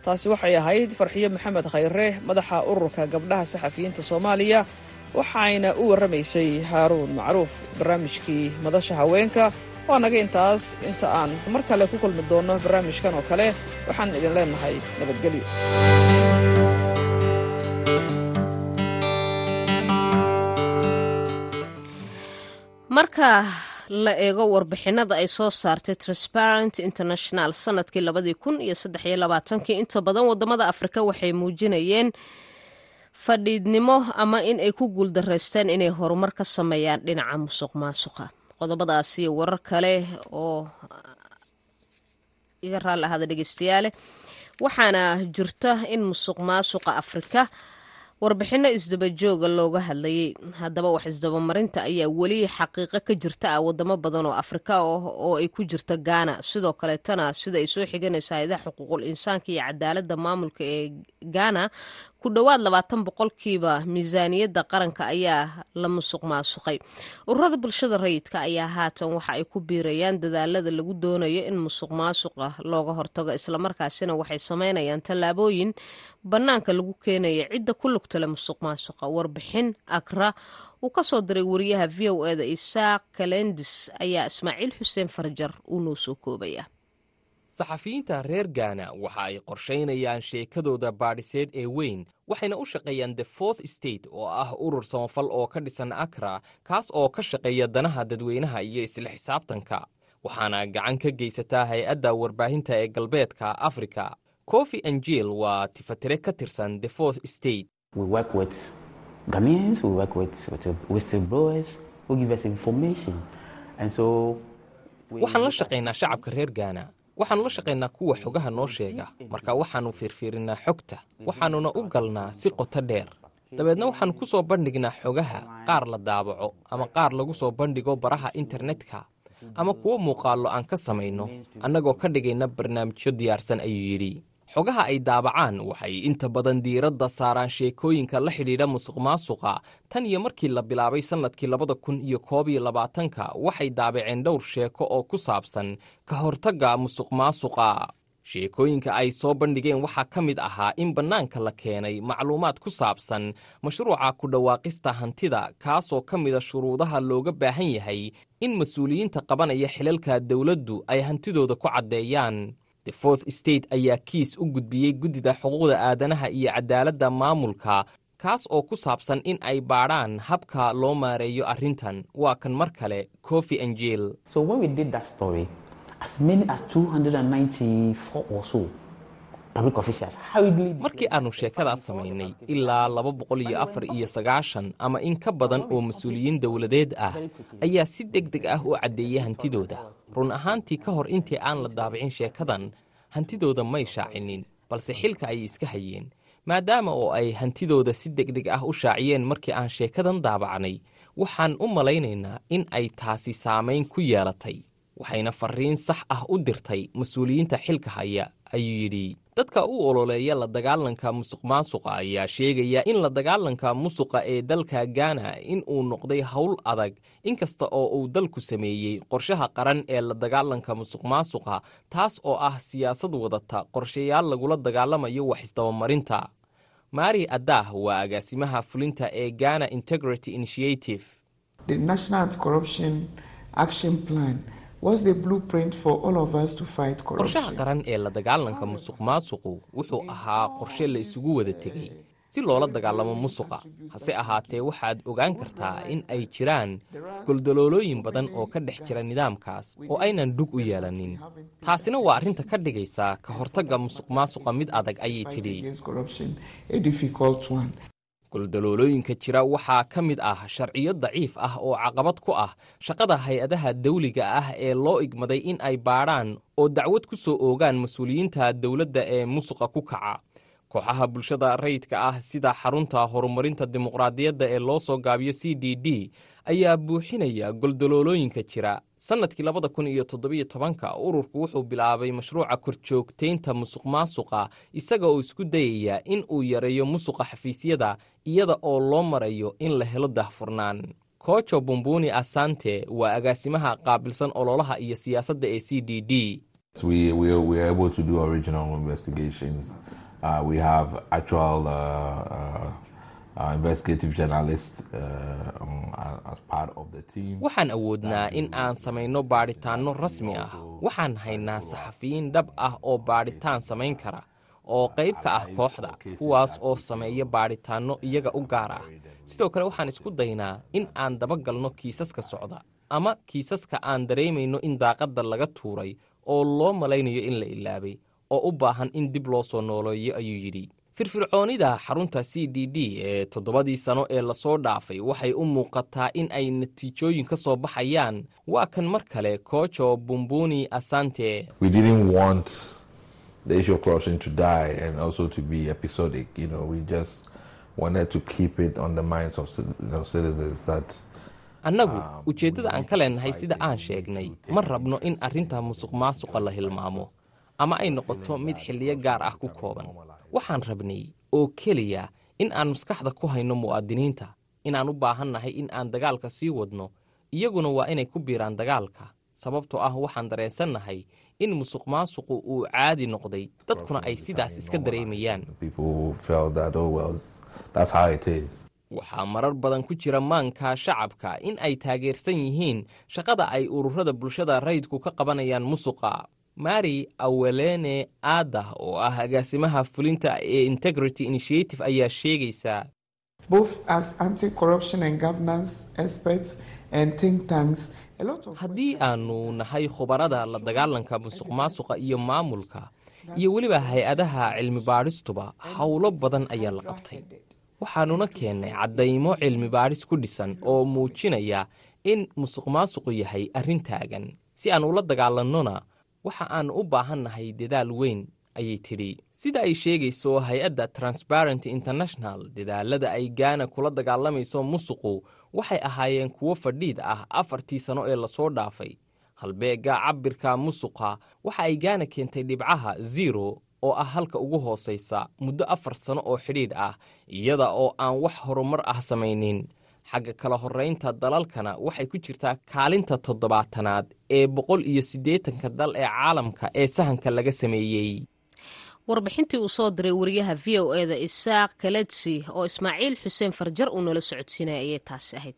taasi waxay ahayd farxiyo maxamed khayre madaxa ururka gabdhaha saxafiyiinta soomaaliya waxayna u warramaysay haaruun macruuf barnaamijkii madasha haweenka waa naga intaas inta aan mar kale ku kulmi doonno barnaamijkan oo kale waxaan idin leenahay nabadgelyo marka la eego warbixinada ay soo saartay transparent international sanadkii labadii kun iyo saddex iyo labaatankii inta badan wadamada afrika waxay muujinayeen fadhiidnimo ama in ay ku guuldaraysteen inay horumar ka sameeyaan dhinaca musuq maasuqa qodobadaas iyo warar kale oo iga raalli ahaada dhegeystayaale waxaana jirta in musuq maasuqa afrika warbixinno isdabajooga looga hadlayay haddaba wax isdabamarinta ayaa weli xaqiiqo ka jirta ah wadamo badan oo afrika oo ay ku jirta gaana sidoo kaleetana sida ay soo xiganaysa hay-adaha xuquuqul insaanka iyo cadaaladda maamulka ee gaana ku dhowaad labaatan boqolkiiba miisaaniyadda qaranka ayaa la musuq maasuqay ururada bulshada rayidka ayaa haatan waxa ay ku biirayaan dadaalada lagu doonayo in musuq maasuqa looga hortago islamarkaasina waxay sameynayaan tallaabooyin bannaanka lagu keenaya cidda ku lugtale musuq maasuqa warbixin akra uu ka soo diray wariyaha v o eda isaaq kalendis ayaa ismaaciil xuseen farjar uu noo soo koobaya saxafiyiinta reer gaana waxa ay qorshaynayaan sheekadooda baadhiseed ee weyn waxayna u shaqeeyaan the fourth state oo ah urur samafal oo ka dhisan akra kaas oo ka shaqeeya danaha dadweynaha iyo isla xisaabtanka waxaana gacan ka geysataa hay-adda warbaahinta ee galbeedka afrika kofi anjel waa tifatire ka tirsan the fourth state waxaan la shaqaynaa shacabka reer gaana waxaannu la shaqaynaa kuwa xogaha noo sheega marka waxaannu fiirfiirinnaa xogta waxaannuna u galnaa si qoto dheer dabeedna waxaannu ku soo bandhignaa xogaha qaar la daabaco ama qaar lagu soo bandhigo baraha internetka ama kuwo muuqaallo aan ka samayno annagoo ka dhigayna barnaamijyo diyaarsan ayuu yidhi xogaha ay daabacaan waxay inta badan diiradda saaraan sheekooyinka la xidhiidha musuq maasuqa tan iyo markii la bilaabay sannadkii labada kun iyo koob iyo labaatanka waxay daabaceen dhowr sheeko oo ku saabsan ka hortagga musuq maasuqa sheekooyinka ay soo bandhigeen waxaa ka mid ahaa in bannaanka la keenay macluumaad ku saabsan mashruuca ku dhawaaqista hantida kaasoo ka mida shuruudaha looga baahan yahay in mas-uuliyiinta qabanaya xilalka dowladdu ay hantidooda ku caddeeyaan the fourth state ayaa kiis u gudbiyey guddida xuquuqda aadanaha iyo cadaaladda maamulka kaas oo ku saabsan in ay baadhaan habka loo maareeyo arrintan waa kan mar kale kofi angel markii aannu sheekadaas samaynay ilaa laba boqol iyo afar iyo sagaashan ama in ka badan oo mas-uuliyiin dowladeed ah ayaa si deg deg ah u caddeeyay hantidooda run ahaantii ka hor intii aan la daabicin sheekadan hantidooda may shaacinin balse xilka ayay iska hayeen maadaama oo ay hantidooda si deg deg ah u shaaciyeen markii aan sheekadan daabacnay waxaan u malaynaynaa in ay taasi saamayn ku yeelatay waxayna farriin sax ah u dirtay mas-uuliyiinta xilka haya ayuu yidhi dadka u ololeeya la dagaalanka musuq maasuqa ayaa sheegaya in la dagaalanka musuqa ee dalka gaana in uu noqday howl adag inkasta oo uu dalku sameeyey qorshaha qaran ee la dagaalanka musuq maasuqa taas oo ah siyaasad wadata qorshayaal lagula dagaalamayo wax isdabamarinta mari adah waa agaasimaha fulinta ee ghana integrity initiative qorshaha qaran ee la dagaalanka musuq maasuqu wuxuu ahaa qorshe la isugu wada tegey si loola dagaalamo musuqa hase ahaatee waxaad ogaan kartaa in ay jiraan goldaloolooyin badan oo ka dhex jira nidaamkaas oo aynan dhug u yeelanin taasina waa arrinta ka dhigaysa ka hortagga musuq maasuqa mid adag ayay tidhi goldaloolooyinka jira waxaa ka mid ah sharciyo daciif ah oo caqabad ku ah shaqada hay-adaha dawliga ah ee loo igmaday in ay baadhaan oo dacwad ku soo oogaan mas-uuliyiinta dowladda ee musuqa ku kaca kooxaha bulshada rayidka ah sida xarunta horumarinta dimuqraadiyadda ee loo soo gaabiyo c d d ayaa buuxinaya goldaloolooyinka jira sannadkii labada kun iyo toddobiyo tobanka ururku wuxuu bilaabay mashruuca korjoogtaynta musuq maasuqa isaga oo isku dayaya in uu yareeyo musuqa xafiisyada iyada oo loo marayo in la helo dahfurnaan koojo bumbuni asante waa agaasimaha qaabilsan ololaha iyo siyaasadda ee c d d waxaan awoodnaa in aan samayno baadhitaanno rasmi ah waxaan haynaa saxafiyiin dhab ah oo baadhitaan samayn kara oo qayb ka ah kooxda kuwaas oo sameeya baadhitaanno iyaga u gaar ah sidoo kale waxaan isku daynaa in aan dabagalno kiisaska socda ama kiisaska aan dareemayno in daaqadda laga tuuray oo loo malaynayo in la ilaabay oo u baahan in dib loo soo nooleeyo ayuu yidhi firfircoonida xarunta c d d ee toddobadii sano ee lasoo dhaafay waxay u muuqataa in ay natiijooyin ka soo baxayaan waa kan mar kale koojo bumbuni asante the issue of corruption to die and also to be episodic. You know, we just wanted to keep it on the minds of you know, citizens that annagu ujeeddada aan ka leenahay sida aan sheegnay ma rabno in arrinta musuq maasuqa la hilmaamo ama ay noqoto mid xilliyo gaar ah ku kooban waxaan rabnay oo keliya in aan maskaxda ku hayno mu'aadiniinta inaan u baahannahay in aan dagaalka sii wadno iyaguna waa inay ku biiraan dagaalka sababtoo ah waxaan dareensannahay in musuq maasuqu uu caadi noqday dadkuna ay sidaas iska dareemayaan waxaa marar badan ku jira maanka shacabka in ay taageersan yihiin shaqada ay ururada bulshada rayidku ka qabanayaan musuqa mari awelene aadah oo ah agaasimaha fulinta ee integrity initiative ayaa sheegaysaa haddii aanu nahay khubarada la dagaalanka musuq maasuqa iyo maamulka iyo weliba hay-adaha cilmi baadhistuba howlo badan ayaa la qabtay waxaanuna keennay caddaymo cilmi baadhis ku dhisan oo muujinaya in musuq maasuqu yahay arrin taagan si aan ula dagaalannona waxa aan u baahannahay dadaal weyn ayay tidhi sida ay sheegayso hay-adda transparenty international dadaalada ay gaana kula dagaalamayso musuqu waxay ahaayeen kuwo fadhiid ah afartii sano ee lasoo dhaafay halbeegga cabirka musuqa waxa ay gaana keentay dhibcaha zero oo ah halka ugu hoosaysa muddo afar sano oo xidhiidh ah iyada oo aan wax horumar ah samaynin xagga kala horraynta dalalkana waxay ku jirtaa kaalinta toddobaatanaad ee boqol iyo siddeetanka dal ee caalamka ee sahanka laga sameeyey warbixintii uu soo diray wariyaha v o e da isaaq kaledsi oo ismaaciil xuseen farjar uu nala socodsiinaya ayay taasi ahayd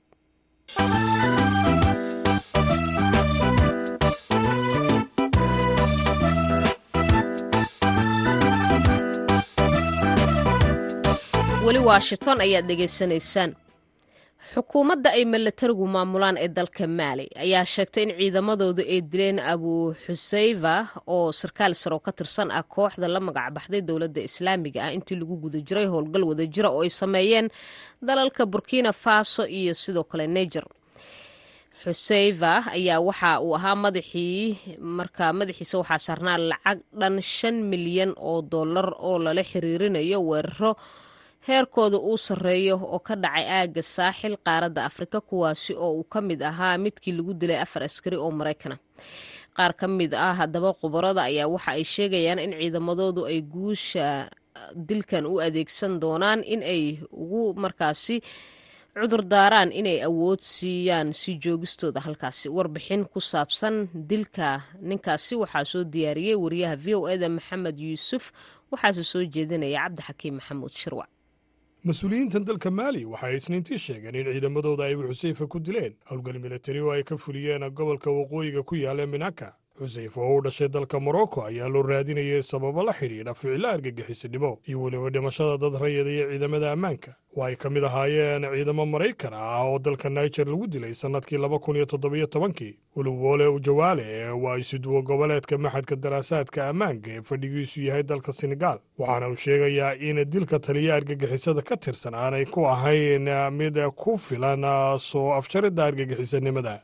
weli washington ayaad dhegaysanaysaan xukuumadda ay milatarigu maamulaan ee dalka maali ayaa sheegtay in ciidamadoodu ay dileen abu xuseyfa oo sarkaal saroo ka tirsan ah kooxda la magac baxday dowladda islaamiga ah intii lagu guda jiray howlgal wadajira oo ay sameeyeen dalalka burkina faso iyo sidoo kale niger xuseyfa ayaa waxa uu ahaa madaxii marka madaxiisa waxaa saarnaa lacag dhan shan milyan oo dollar oo lala xiriirinayo weeraro heerkooda uu sarreeyo oo ka dhacay aagga saaxil qaaradda afrika kuwaasi oo uu ka mid ahaa midkii lagu dilay afar askari oo maraykana qaar ka mid ah haddaba khubarada ayaa waxa ay sheegayaan in ciidamadoodu ay guusha dilkan u adeegsan doonaan in ay ugu markaasi cudur daaraan inay awood siiyaan si joogistooda halkaasi warbixin ku saabsan dilka ninkaasi waxaa soo diyaariyey wariyaha v o eda maxamed yuusuf waxaase soo jeedinaya cabdixakiim maxamuud shirwac mas-uuliyiintan dalka maali waxay isniintii sheegeen in ciidamadooda ay xuseyfa ku dileen howlgal militari oo ay ka fuliyeen gobolka waqooyiga ku yaala minaka xuseyf oo u dhashay dalka morocco ayaa loo raadinayay sababo la xidhiidha ficilo argagixisinimo iyo weliba dhimashada dad rayada iyo ciidamada ammaanka oo ay ka mid ahaayeen ciidamo maraykan ah oo dalka niger lagu dilay sannadkii laba kun iyo toddobiyo tobankii wuluwoole ujawaale waa isuduwo goboleedka maxadka daraasaadka ammaanka ee fadhigiisu yahay dalka senegaal waxaana uu sheegayaa in dilka taliya argagixisada ka tirsan aanay ku ahayn mid ku filan soo afjaridda argagixisanimada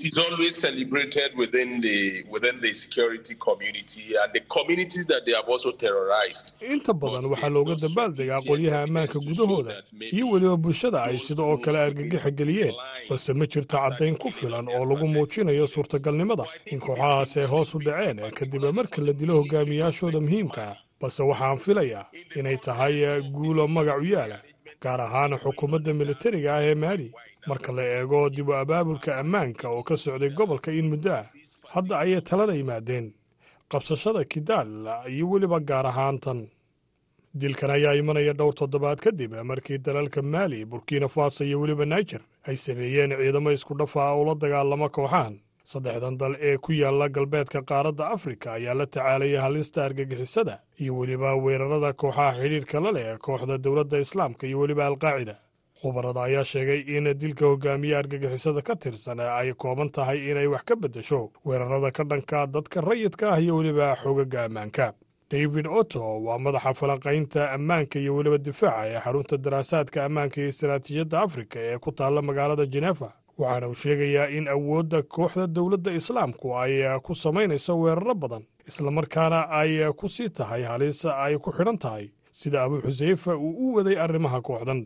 inta badan waxaa looga dabaaldegaa qolyaha ammaanka gudahooda iyo weliba bulshada ay sida oo kale argagixa geliyeen balse ma jirto caddayn ku filan oo lagu muujinayo suurtagalnimada in kooxahaas ay hoos u dhaceen kadib marka la dilo hogaamiyaashooda muhiimka ah balse waxaan filayaa inay tahay guulo magac u yaala gaar ahaan xukuumadda militariga ah ee maali marka la eego dib u abaabulka ammaanka oo ka socday gobolka in muddo ah hadda ayay talada yimaadeen qabsashada kidaal iyo weliba gaar ahaan tan dilkan ayaa imanaya dhowr toddobaad kadib markii dalalka maali burkina faso iyo weliba naijer ay sameeyeen ciidamo isku dhafa ah oo la dagaalama kooxahan saddexdan dal ee ku yaalla galbeedka qaaradda afrika ayaa la tacaalaya halista argagixisada iyo weliba weerarada kooxaha xidhiirka la leh kooxda dowladda islaamka iyo weliba alqaacida khubarada ayaa sheegay in dilka hogaamiye argagixisada ka tirsan ay kooban tahay inay wax ka beddesho weerarada ka dhanka dadka rayidka ah iyo weliba xoogagga ammaanka david otto waa madaxa falanqaynta ammaanka iyo weliba difaaca ee xarunta daraasaadka ammaanka iyo istaraatiijiyadda afrika ee ku taalla magaalada jenefa waxaana uu sheegayaa in awoodda kooxda dowladda islaamku ay ku samaynayso weeraro badan islamarkaana ay ku sii tahay halis ay ku xidhan tahay sida abu xuseyfa uu u waday arrimaha kooxdan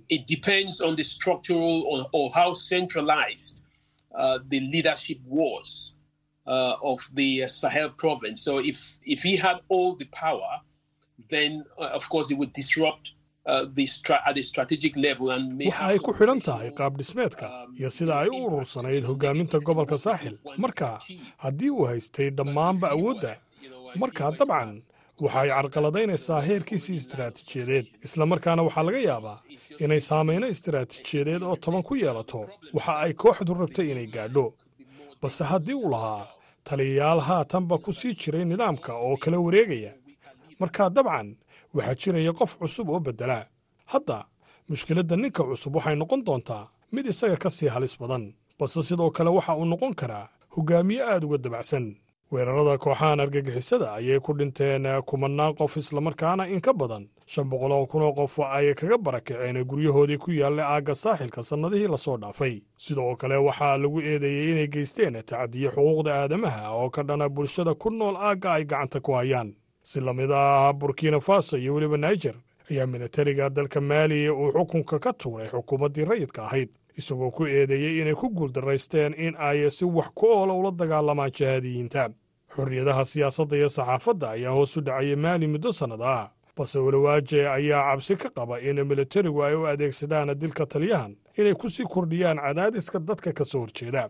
waxa ay ku xidhan tahay qaab dhismeedka iyo sida ay u urursanayd hogaaminta gobolka saaxil marka haddii uu haystay dhammaanba awoodda markaa dabcan waxa ay carqaladaynaysaa heerkiisii istaraatiijiyadeed islamarkaana waxaa laga yaabaa inay saamayno istaraatiijiyadeed oo toban ku yeelato waxa ay kooxdu rabtay inay gaadho balse haddii uu lahaa taliyayaal haatanba ku sii jiray nidaamka oo kala wareegaya markaa dabcan waxaa jiraya qof cusub oo beddela hadda mushkiladda ninka cusub waxay noqon doontaa mid isaga ka sii halis badan balse sidoo kale waxa uu noqon karaa hogaamiye aad uga dabacsan weerarada kooxahan argagixisada ayay ku dhinteen kumannaan qof islamarkaana in ka badan shan boqol oo kun oo qof ay kaga barakaceen guryahoodii ku yaalla aagga saaxilka sannadihii lasoo dhaafay sidoo kale waxaa lagu eedeeyey inay geysteen tacadiyo xuquuqda aadamaha oo ka dhana bulshada ku nool aagga ay gacanta ku hayaan si lamid ah burkina faso iyo weliba naijer ayaa militariga dalka maali uu xukunka ka tuuray xukuumaddii rayidka ahayd isagoo ku eedeeyey inay ku guuldaraysteen in ay si wax ku oola ula dagaalamaan jahaadiyiinta xorriyadaha siyaasadda iyo saxaafadda ayaa hoos u dhacaya maali muddo sannad ah balse walawaaje ayaa cabsi ka qaba in militarigu ay u adeegsadaan dilka taliyahan inay ku sii kordhiyaan cadaadiska dadka ka soo horjeeda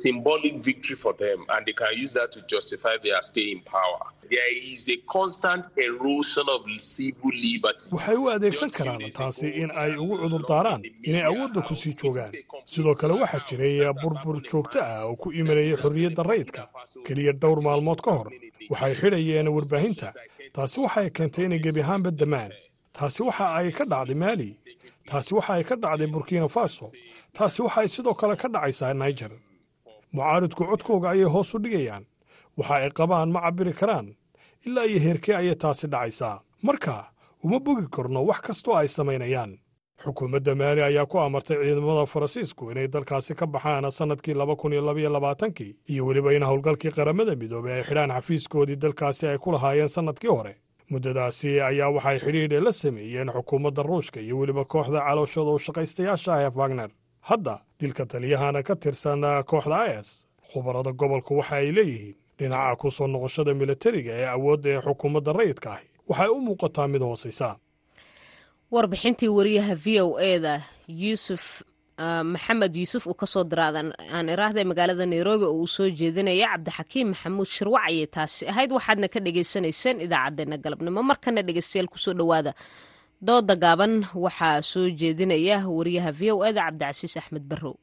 waxay u adeegsan karaan taasi in ay ugu cudurdaaraan inay awoodda ku sii joogaan sidoo kale waxaa jiray burbur joogto ah oo ku imanayay xorriyadda rayidka keliya dhowr maalmood ka hor waxay xidhayeen warbaahinta taasi waxay keentay inay gebi ahaanba damaan taasi waxa ay ka dhacday maali taasi waxa ay ka dhacday burkina faso taasi waxa ay sidoo kale ka dhacaysaa naijer mucaaridku codkooga ayay hoos u dhigayaan waxa ay qabaan ma cabbiri karaan ilaa iyo heerkee ayay taasi dhacaysaa marka uma bogi karno wax kastoo ay samaynayaan xukuumadda maali ayaa ku amartay ciidamada faransiisku inay dalkaasi ka baxaan sannadkii laba kun iyo labaiyo labaatankii iyo weliba in howlgalkii qaramada midoobey ay xidhaan xafiiskoodii dalkaasi ay ku lahaayeen sannadkii hore muddadaasi ayaa waxay xidhiidhe la sameeyeen xukuumadda ruushka iyo weliba kooxda calooshooda u shaqaystayaasha ah ee wagner hadda dilka taliyahana ka tirsan kooxda is khubarada gobolku waxa ay leeyihiin dhinaca ku soo noqoshada militariga ee awoodda ee xukuumadda rayidka ahi waxay u muuqataa mid hoosaysa warbixintii wariyaha v o eda yuusuf maxamed yuusuf uu kasoo diraadan aan iraahday magaalada nairobi oo uu soo jeedinaya cabdixakiim maxamuud shirwac ayay taasi ahayd waxaadna ka dhagaysanayseen idaacaddeenna galabnimo markana dhegeystayaal kusoo dhowaada dooda gaaban waxaa soo jeedinaya wariyaha v o eda cabdicasiis axmed barrow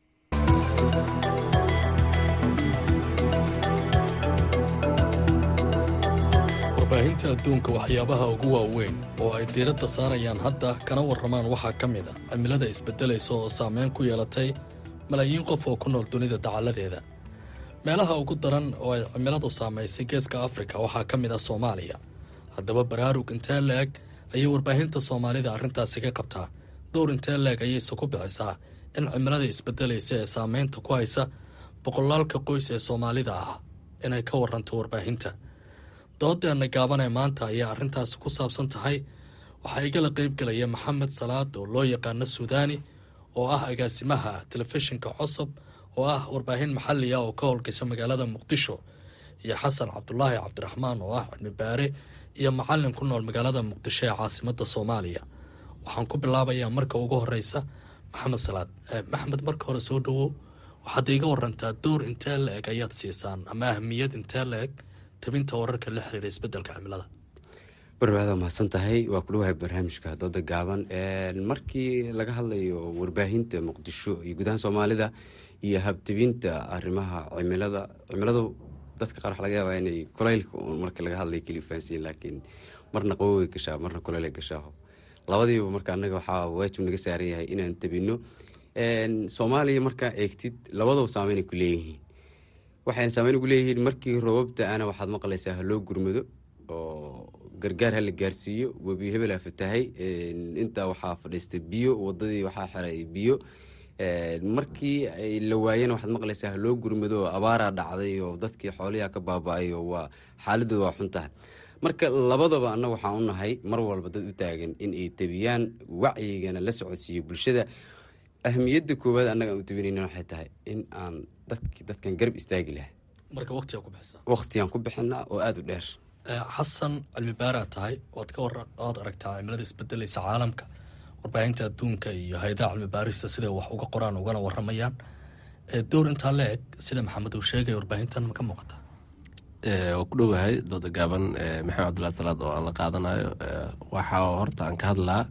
warbaahinta adduunka waxyaabaha ugu waaweyn oo ay diiradda saarayaan hadda kana warramaan waxaa ka mid a cimilada isbeddelaysa oo saameyn ku yeelatay malaayiin qof oo ku nool dunida dacalladeeda meelaha ugu daran oo ay cimiladu saamaysay geeska afrika waxaa ka mid ah soomaaliya haddaba baraarug intee la-eg ayay warbaahinta soomaalida arrintaasi ka qabtaa dowr intee la-eg ayayse ku bixisaa in cimilada isbeddelaysa ee saameynta ku haysa boqolaalka qoys ee soomaalida ah inay ka waranto warbaahinta doodeenna gaaban ee maanta ayaa arrintaasi ku saabsan tahay waxaa igala qaybgelaya maxamed salaad oo loo yaqaano suudaani oo ah agaasimaha telefishinka cosob oo ah warbaahin maxalli ah oo ka howlgasha magaalada muqdisho iyo xasan cabdulaahi cabdiraxmaan oo ah cilmi baare iyo macallin ku nool magaalada muqdisho ee caasimadda soomaaliya waxaan ku bilaabayaa marka ugu horeysa maxamed salaad maxamed marka hore soo dhowow waxaad iiga warantaa door intee la eg ayaad siisaan ama ahmiyad intee la eg tabinta wararka la xiriira isbeddelka cimilada barwaada mahadsan tahay waa ku dhawahay barnaamijka dooda gaaban markii laga hadlayo warbaahinta muqdisho iyo gudahaan soomaalida iyo habtebinta arrimaha cimilada cimiladu dadka qaar waxa laga yaabaa inay kulaylka marka laga hadlay keli fahansiin laakiin marna qaboway gashaa marna kulaylay gashaa labadiiba marka annaga waxaa waajib naga saaran yahay inaan tabino soomaaliya markaa eegtid labadaba saameynay ku leeyihiin waxayna saameyn ugu leeyihiin markii roobabta ana waxaad maqlaysaa haloo gurmado oo gargaar hala gaarsiiyo webi hebelaa fatahay intaa waxaa fadhiistay biyo wadadii waxaa xiray biyo markii la waayana waxaad maqlaysaa haloo gurmado oo abaaraa dhacday oo dadkii xooliha ka baaba-ay oo waa xaaladooda waa xun tahay marka labadaba annaga waxaan u nahay mar walba dad u taagan in ay tabiyaan wacyigana la socodsiiyo bulshada ahmiyadda koowaad annaga aan u tabinayna waxay tahay in aan dadki dadkan garab istaagi lahay marka waqtigaa ku bixisa waqtigaan ku bixinaa oo aada u dheer xasan cilmi baaraa tahay waad ka waad aragtaa cimilada isbedelaysa caalamka warbaahinta adduunka iyo hay-adaha cilmi baarista siday wax uga qoraan ugana waramayaan dowr intaa la eg sida maxamed uu sheegay warbaahintan ma ka muuqata waa ku dhowahay dooda gaaban maxamed cabdullahi salaad oo aan la qaadanayo waxaa horta aan ka hadlaa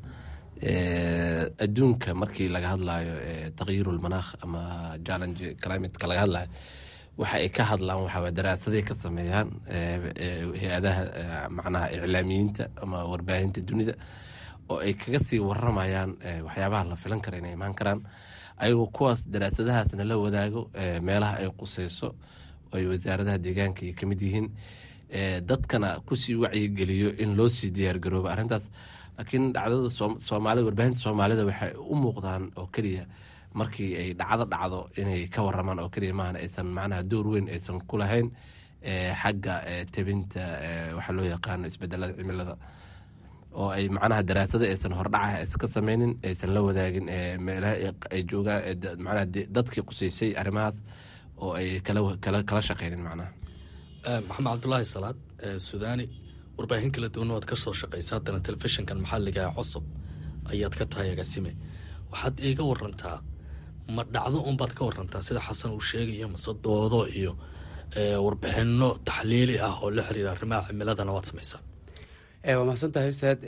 adduunka markii laga hadlayo taqyiirulmanaakh ama challenge climateka laga hadlayo waxa ay ka hadlaan waxaa daraasaday ka sameeyaan hay-adaha macnaha iclaamiyiinta ama warbaahinta dunida oo ay kaga sii waramayaan waxyaabaha la filan kara inay imaan karaan ayagoo kuwaas daraasadahaasna la wadaago meelaha ay quseyso oo ay wasaaradaha deegaanka ay kamid yihiin dadkana kusii wacyigeliyo in loo sii diyaargaroobo arrintaas laakiin dhacdada soomaalida warbaahinta soomaalida waxay u muuqdaan oo keliya markii ay dhacdo dhacdo inay ka waramaan oo keliya maahan aysan macnaha door weyn aysan ku lahayn xagga tebinta waxaa loo yaqaano isbedelada cimilada oo ay macnaha daraasada aysan hordhaca iska sameynin aysan la wadaagin meelaha ay joogaan macnaha dadkii quseysay arrimahaas oo ay kala kala shaqeynin macnaha maxamed cabdulaahi salaad sudaani warbaahin kala duwan waad ka soo shaqeysa haddana telefishinkan maxalliga ee cusub ayaad ka tahay agaasime waxaad iiga warantaa ma dhacdo unbaad ka warantaa sida xasan uu sheegayo mase doodo iyo warbixino taxliili ah oo la xiriira arrimaha cimiladana waad samaysaa waa mahadsantahay ustaad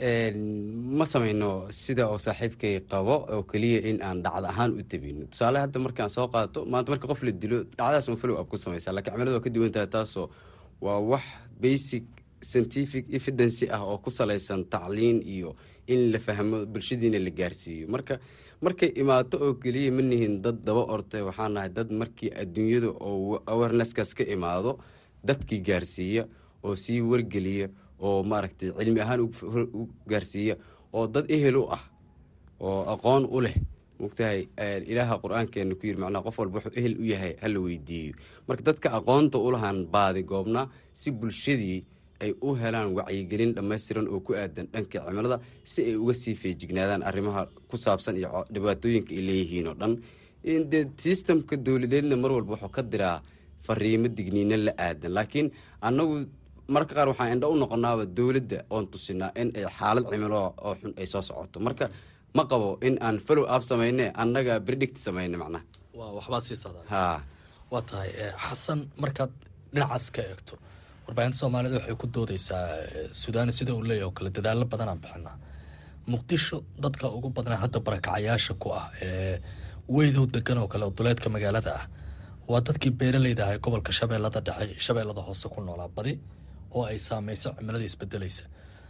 ma sameyno sida oo saaxiibkay qabo oo keliya in aan dhacdo ahaan u tabino tusaale hadda markaan soo qaato maanta marka qof la dilo dhacdaas ma follow up ku sameysaa lakiin cimilada waa ka duwan tahay taasoo waa wax basic scientific evidency ah oo ku salaysan tacliin iyo in la fahmo bulshadiina la gaarsiiyo marka markay imaato oo keliya ma nihin dad daba ortay waxaan nahay dad markii adduunyada oo awareness-kaas ka imaado dadkii gaarsiiya oo sii wargeliya oo maaragtay cilmi ahaan u gaarsiiya oo dad ehel u ah oo aqoon u leh mogtahay ilaaha qur-aankeena ku yiri macnaha qof walba wuxuu ehel u yahay hala weydiiyo marka dadka aqoonta ulahan baadi goobna si bulshadii ay u helaan wacyigelin dhammaystiran oo ku aadan dhanka cimilada si ay uga sii feejignaadaan arrimaha ku saabsan iyo dhibaatooyinka ay leeyihiin oo dhan dee sistamka dowladeedna mar walba wuxuu ka diraa fariimo digniino la aadan laakiin annagu marka qaar waxaan indho u noqonaaba dowladda oon tusinaa in ay xaalad cimilo oo xun ay soo socoto marka ma qabo in aan follow up samayne annaga predict samayne macnaha waa waxbaad sii socdaa ha waa tahay xasan markaad dhinacaas ka eegto warbaahinta soomaalida waxay ku doodeysaa sudaani sida uu leeyahy oo kale dadaalo badanaan bixinaa muqdisho dadka ugu badnaa hadda barakacayaasha ku ah ee weydow degan oo kale oo duleedka magaalada ah waa dadkii beeraleyda ah ee gobolka shabeellada dhexe shabeellada hoose ku noolaa badi oo ay saameyso cimilada isbedelaysa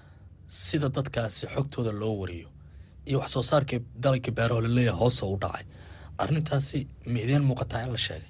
sida dadkaasi xogtooda loo wariyo iyo wax soo saarkii dalagka beeraho laleeyahay hoose u dhacay arrintaasi ma idiin muuqataa in la sheegay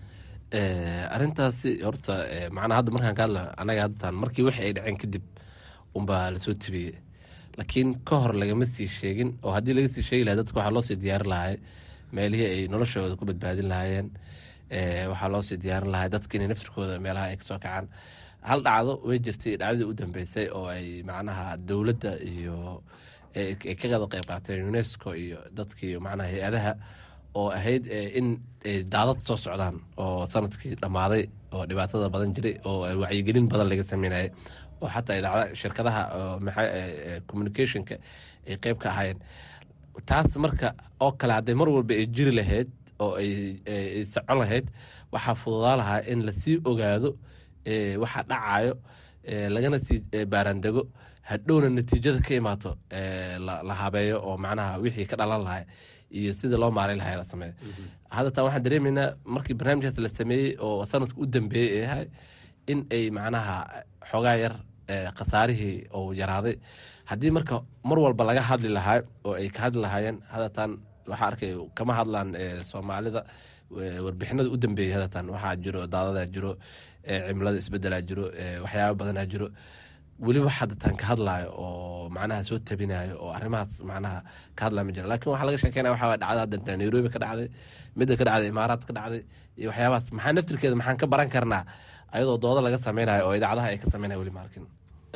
arrintaasi horta macnaa hadda markaan ka hadla anaga haddan markii wixii ay dhaceen kadib unbaa lasoo tabiyey laakiin ka hor lagama sii sheegin oo haddii laga sii sheegi lahay dadka waxaa loosii diyaarin lahay meelihii ay noloshooda ku badbaadin lahaayeen waxaa loosii diyaarin lahay dadka inay naftirkooda meelaha ay kasoo kacaan hal dhacdo way jirtay dhacdadii u dambeysay oo ay macnaha dowladda iyo ay ka qada qeyb qaateen unesco iyo dadkii macnaha hay-adaha oo ahayd in daadad soo socdaan oo sanadkii dhammaaday oo dhibaatada badan jiray oo wacyigelin badan laga sameynayay oo xataa idaacada shirkadaha communicationka ay qeyb ka ahaayeen taas marka oo kale hadday mar walba ay jiri lahayd oo ay socon lahayd waxaa fududaa lahaa in lasii ogaado waxa dhacayo lagana sii baaraandego hadhowna natiijada ka imaato la habeeyo oo macnaha wixii ka dhalan lahay iyo sidii loo maaray lahay la sameeyo hadda taa waxaan dareemaynaa markii barnaamijkaas la sameeyey oo sanadka u dambeeyey ee ahay in ay macnaha xoogaa yar khasaarihii uu yaraaday haddii marka mar walba laga hadli lahaa oo ay ka hadli lahaayeen hadatan waxaa arkay kama hadlaan soomaalida warbixinada u dambeeyey hadatan waxaa jiro daadadaa jiro cimilada isbedelaa jiro waxyaaba badanaa jiro weliba hadatan ka hadlaayo oo macnaha soo tabinayo oo arrimahaas macnaha ka hadlaya ma jira lakin waxaa laga sheekeynaya waxaa dhacda hadda nairobi ka dhacday midda ka dhacday imaaraad ka dhacday iyo waxyaabahaas maxaa naftirkeeda maxaan ka baran karnaa ayadoo dooda laga sameynayo oo idaacadaha ay ka sameynayo weli ma arkin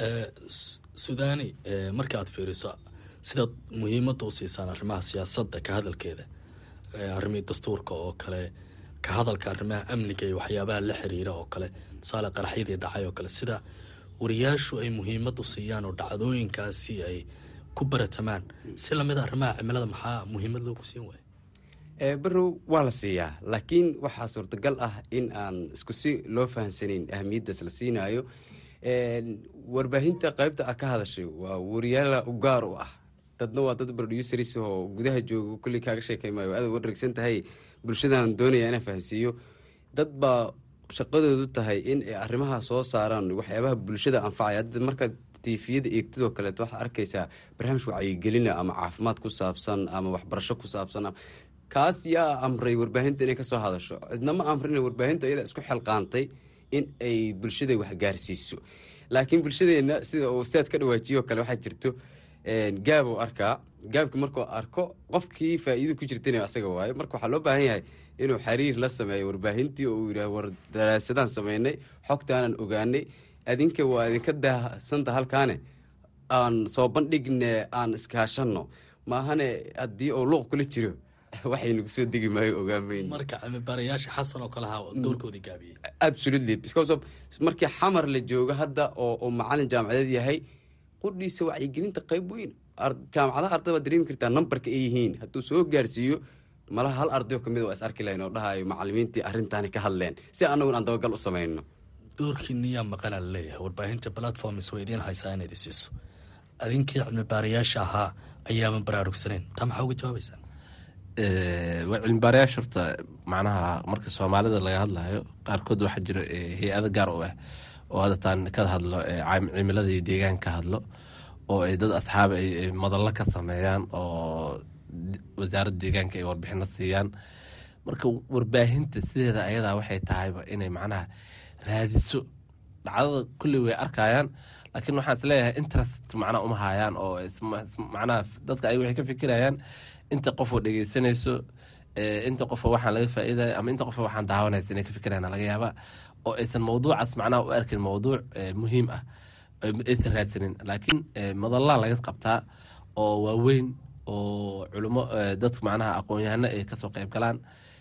sudaani markaad fiiriso sidaad muhiimadda u siisaan arrimaha siyaasadda ka hadalkeeda arrimihii dastuurka oo kale ka hadalka arrimaha amniga iyo waxyaabaha la xiriira oo kale tusaale qaraxyadii dhacay oo kale sida wariyaashu ay muhiimad u siiyaan oo dhacdooyinkaasi ay ku baratamaan si lamid a arrimaha cimilada maxaa muhiimad loogu siin waaya barow waa la siiyaa laakiin waxaa suurtagal ah in aan isku si loo fahamsanayn ahamiyaddaas la siinaayo warbaahinta qaybta a ka hadashay waa wariyaala u gaar u ah dadna waa dad producers oo gudaha jooga kulli kaaga sheekay maayo aad wareegsan tahay bulshadan doonaya inaan fahansiiyo dad baa shaqadoodu tahay in ay arrimaha soo saaraan waxyaabaha bulshada anfacaya hadda markaad tiifiyada eegtidoo kaleeto waxaa arkaysaa barnaamij wacyigelina ama caafimaad ku saabsan ama waxbarasho ku saabsan kaas yaa amray warbaahinta inay kasoo hadasho cidnama amrin warbaahinta iyada isku xelqaantay in ay bulshada waxgaarsiiso laakiin bulshadeena sida uu saad ka dhawaajiyo kale waxaa jirto gaab uu arkaa gaabki markuu arko qofkii faa-iido ku jirtana asaga waayo marka waxaa loo baahan yahay inuu xiriir la sameeyo warbaahintii oo uu yidhah war daraasadaan sameynay xogtaanan ogaanay adinka waa idinka daahsanta halkaane aan soo bandhigne aan iskaashanno maahane haddii uu luuq kula jiro waxaynagu soo degi maayo ogaamayn marka cimibaarayaasha xasan oo kale ha doorkoodii gaabiyey absolutely because of markii xamar la joogo hadda oo uu macalin jaamacadeed yahay qudhiisa wacyigelinta qayb weyn jaamacadaha arday baad dareemi kartaa nambarka ay yihiin hadduu soo gaarsiiyo malaha hal ardayo kamid waa is arki lahayn oo dhahayo macalimiintii arrintaani ka hadleen si annagun aan dabagal u samayno doorkiiniyaa maqana la leeyahay warbaahinta platforms waa idiin haysaa inaad isiiso adinkii cilmibaarayaasha ahaa ayaaban baraarugsaneyn taa maxaa uga jawaabaysaa waa cilmibaarayaasha horta macnaha marka soomaalida laga hadlayo qaarkood waxaa jiro hay-ado gaar u ah oo hadataan ka hadlo cimilada iyo deegaan ka hadlo oo ay dad asxaab ay madallo ka sameeyaan oo wasaaradda deegaanka ay warbixino siiyaan marka warbaahinta sideeda ayadaa waxay tahayba inay macnaha raadiso dhacdada kulli way arkayaan laakiin waxaan isleeyahay interest macnaha uma hayaan oo macnaha dadka ay waxay ka fikirayaan inta qofoo dhegeysanayso inta qofoo waxaan laga faa'iidaya ama inta qofoo waxaan daawanaysa inay ka fikirayaan laga yaabaa oo aysan mawduucaas macnaha u arkin mawduuc muhiim ah aysan raadsanin laakiin madallaa laga qabtaa oo waaweyn oo culimo dadka macnaha aqoon-yahano ay kasoo qayb galaan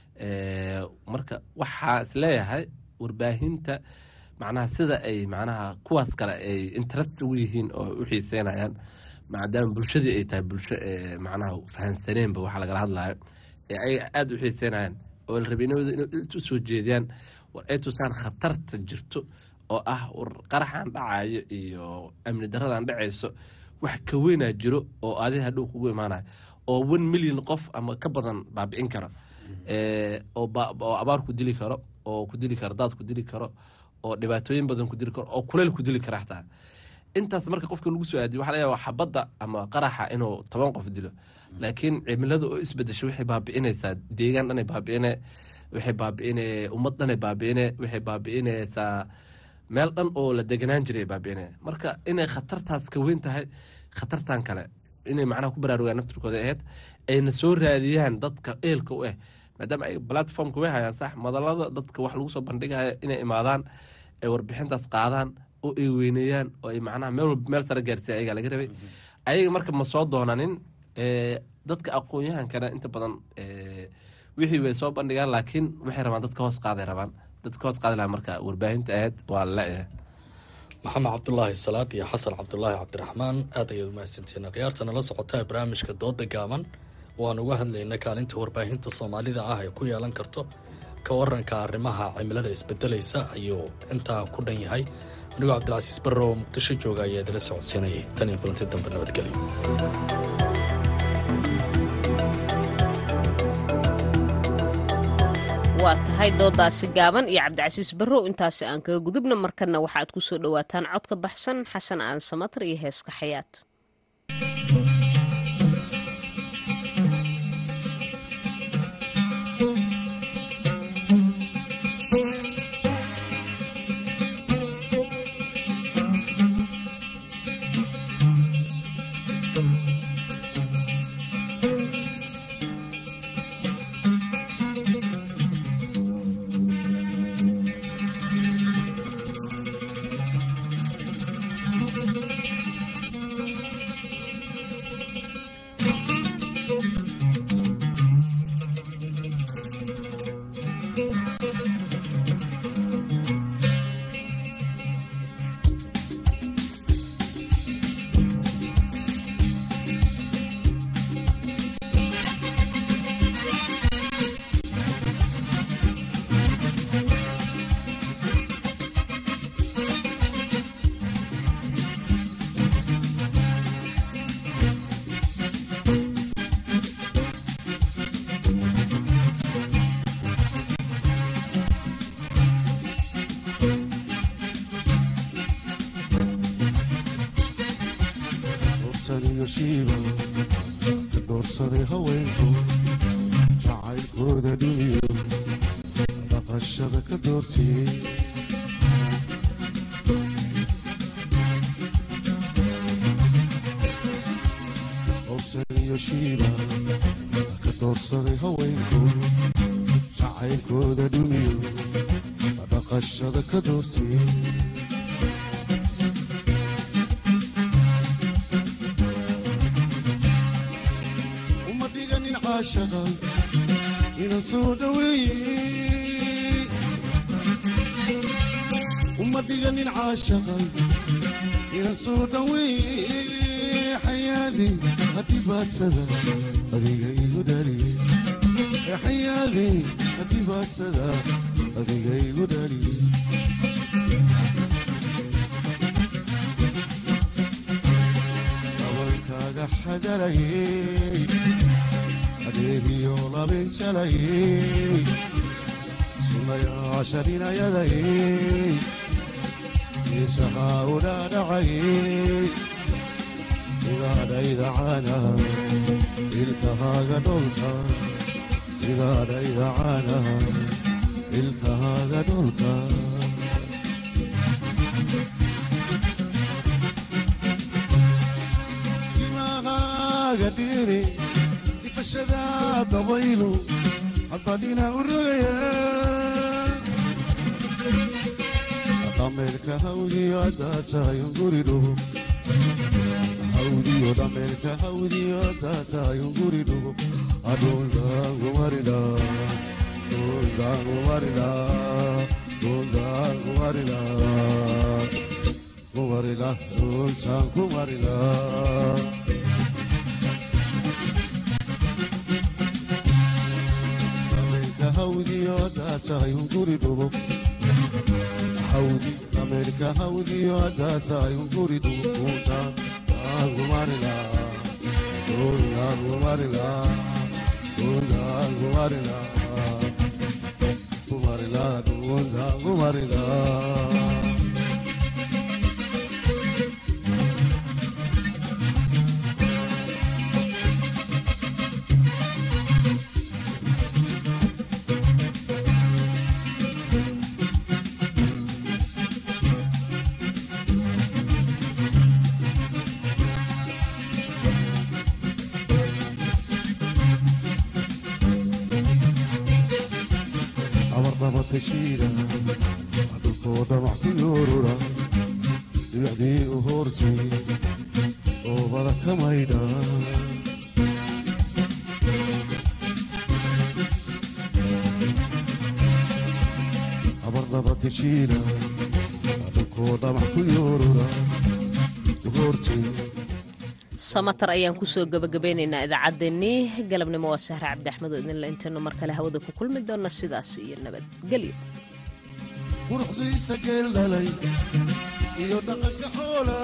marka waxaa isleeyahay warbaahinta macnaha sida ay macnaha kuwaas kale ay interest ugu yihiin oo u xiiseynayaan maadaama bulshadii ay tahay bulsho macnaha fahansaneenba waxa lagala hadlayo ee ay aada u xiiseynayaan oo la rabay inooda inay u soo jeediyaan war ay tusaan khatarta jirto oo ah war qaraxan dhacayo iyo amni daradan dhacayso wax ka weynaa jiro oo adi hadhow kugu imaanayo oo one million qof ama ka badan baabi'in karo oo abaar ku dili karo oo ku dili karo daad ku dili karo oo dhibaatooyin badan ku dili karo oo kuleyl ku dili kara xataa intaas marka qofka lagu soo aadiyo waxa laga yaaba xabadda ama qaraxa inuu toban qof dilo laakiin cimilada oo isbedesho waxay baabi'inaysaa deegaan dhanay baabi'ine waxay baabi'ine ummad dhanay baabi'ine waxay baabi'inaysaa meel dhan oo la deganaan jiray baabi'ine marka inay khatartaas ka weyn tahay khatartan kale inay macnaha ku baraarugaan naftirkooda aheyd ayna soo raadiyaan dadka eelka u ah maadaama ay platformka way hayaan sax madalada dadka wax lagu soo bandhigaya inay imaadaan ay warbixintaas qaadaan oo ay weyneeyaan oo ay macnaha meel walba meel sare gaarsiiya ayagaa laga rabay ayaga marka ma soo doonanin dadka aqoon-yahankana inta badan wixii way soo bandhigaan laakiin waxay rabaan dadka hoos qaaday rabaan dadka hoos qaadi lahaa marka warbaahinta ahayd waa la-eh maxamed cabdulaahi salaad iyo xasan cabdulaahi cabdiraxmaan aad ayaad umahadsantiin khiyaartana la socotaa barnaamijka dooda gaaban waan uga hadlayna kaalinta warbaahinta soomaalida ah ee ku yeelan karto ka waranka arrimaha cimilada isbedelaysa ayuu intaa ku dhan yahay anigoo cabdilcasiis barre oo muqdisho jooga ayaa idila socodsiinayay tan iyo kulanti dambe nabadgelyo waa tahay doodaasi gaaban iyo cabdicasiis barrow intaasi aan kaga gudubna markana waxaad ku soo dhowaataan codka baxsan xasan aan samatar iyo heeska xayaat doorsaday haweenku jacaylkooda dhiniyo dhaqashada ka doortiyey howsaniyo shiiba ka doorsaday haweenku jacaylkooda dhiniyo dhaqashada ka doortiyey ina soo dhaweeye uma dhiganin caashaqa ina soo dhaweeye xayaadi hadhibaadsada adiga igu dhaliye xayaadi hadhibaadsada adiga igu dhaliye dabankaaga xagalayey adeegiyo labinjalayey sunayaasharinayadayey isahaa u dhaadhacayey sidaadhayda caanaha ilkahaaga dholka sidaadhayda caanaha ilkahaaga dholka timahaaga dhiri ifashada dabaylu haddadhina u rogaya dhameerka hawdiyo haddaa tahayun guri dhugo hawdiyo dhameerka hawdiyo haddaa tahayun guri dhugo adhundaangumarila dhundaangumarila dhundaangumarila kumarila dhuntaan kumarila hawdiyo haddaa tahayun guri dhugo hawdi dhameerka hawdiyo haddaa tahayun guri dhugo dhuntaan aangumarila dhundaangumarila dhundaangumarila kumarila dhundaangumarila abarnabatashiida dhulkoo dhamac ku yoorura dhibacdii u hoortay oobada ka maydha abarnabatashiida dhulkoo dhamac ku yoorura u hoortay samatar ayaan kusoo gabagabeynaynaa idaacaddeenii galabnimo waa sahre cabdi axmed oo idinla intaynu mar kale hawada ku kulmi doonna sidaas iyo nabadgelyo quruxdiisa geel dhalay iyo dhaqanka xoola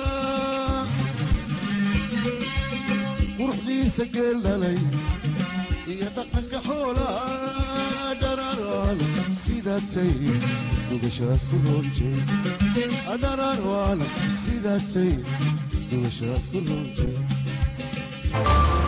quruxdiisa geel dhalay iyo dhaqanka xoola dhararwaala sidaatay dugashaad ku roontay dhararwaala sidaatay dugashaad ku roontay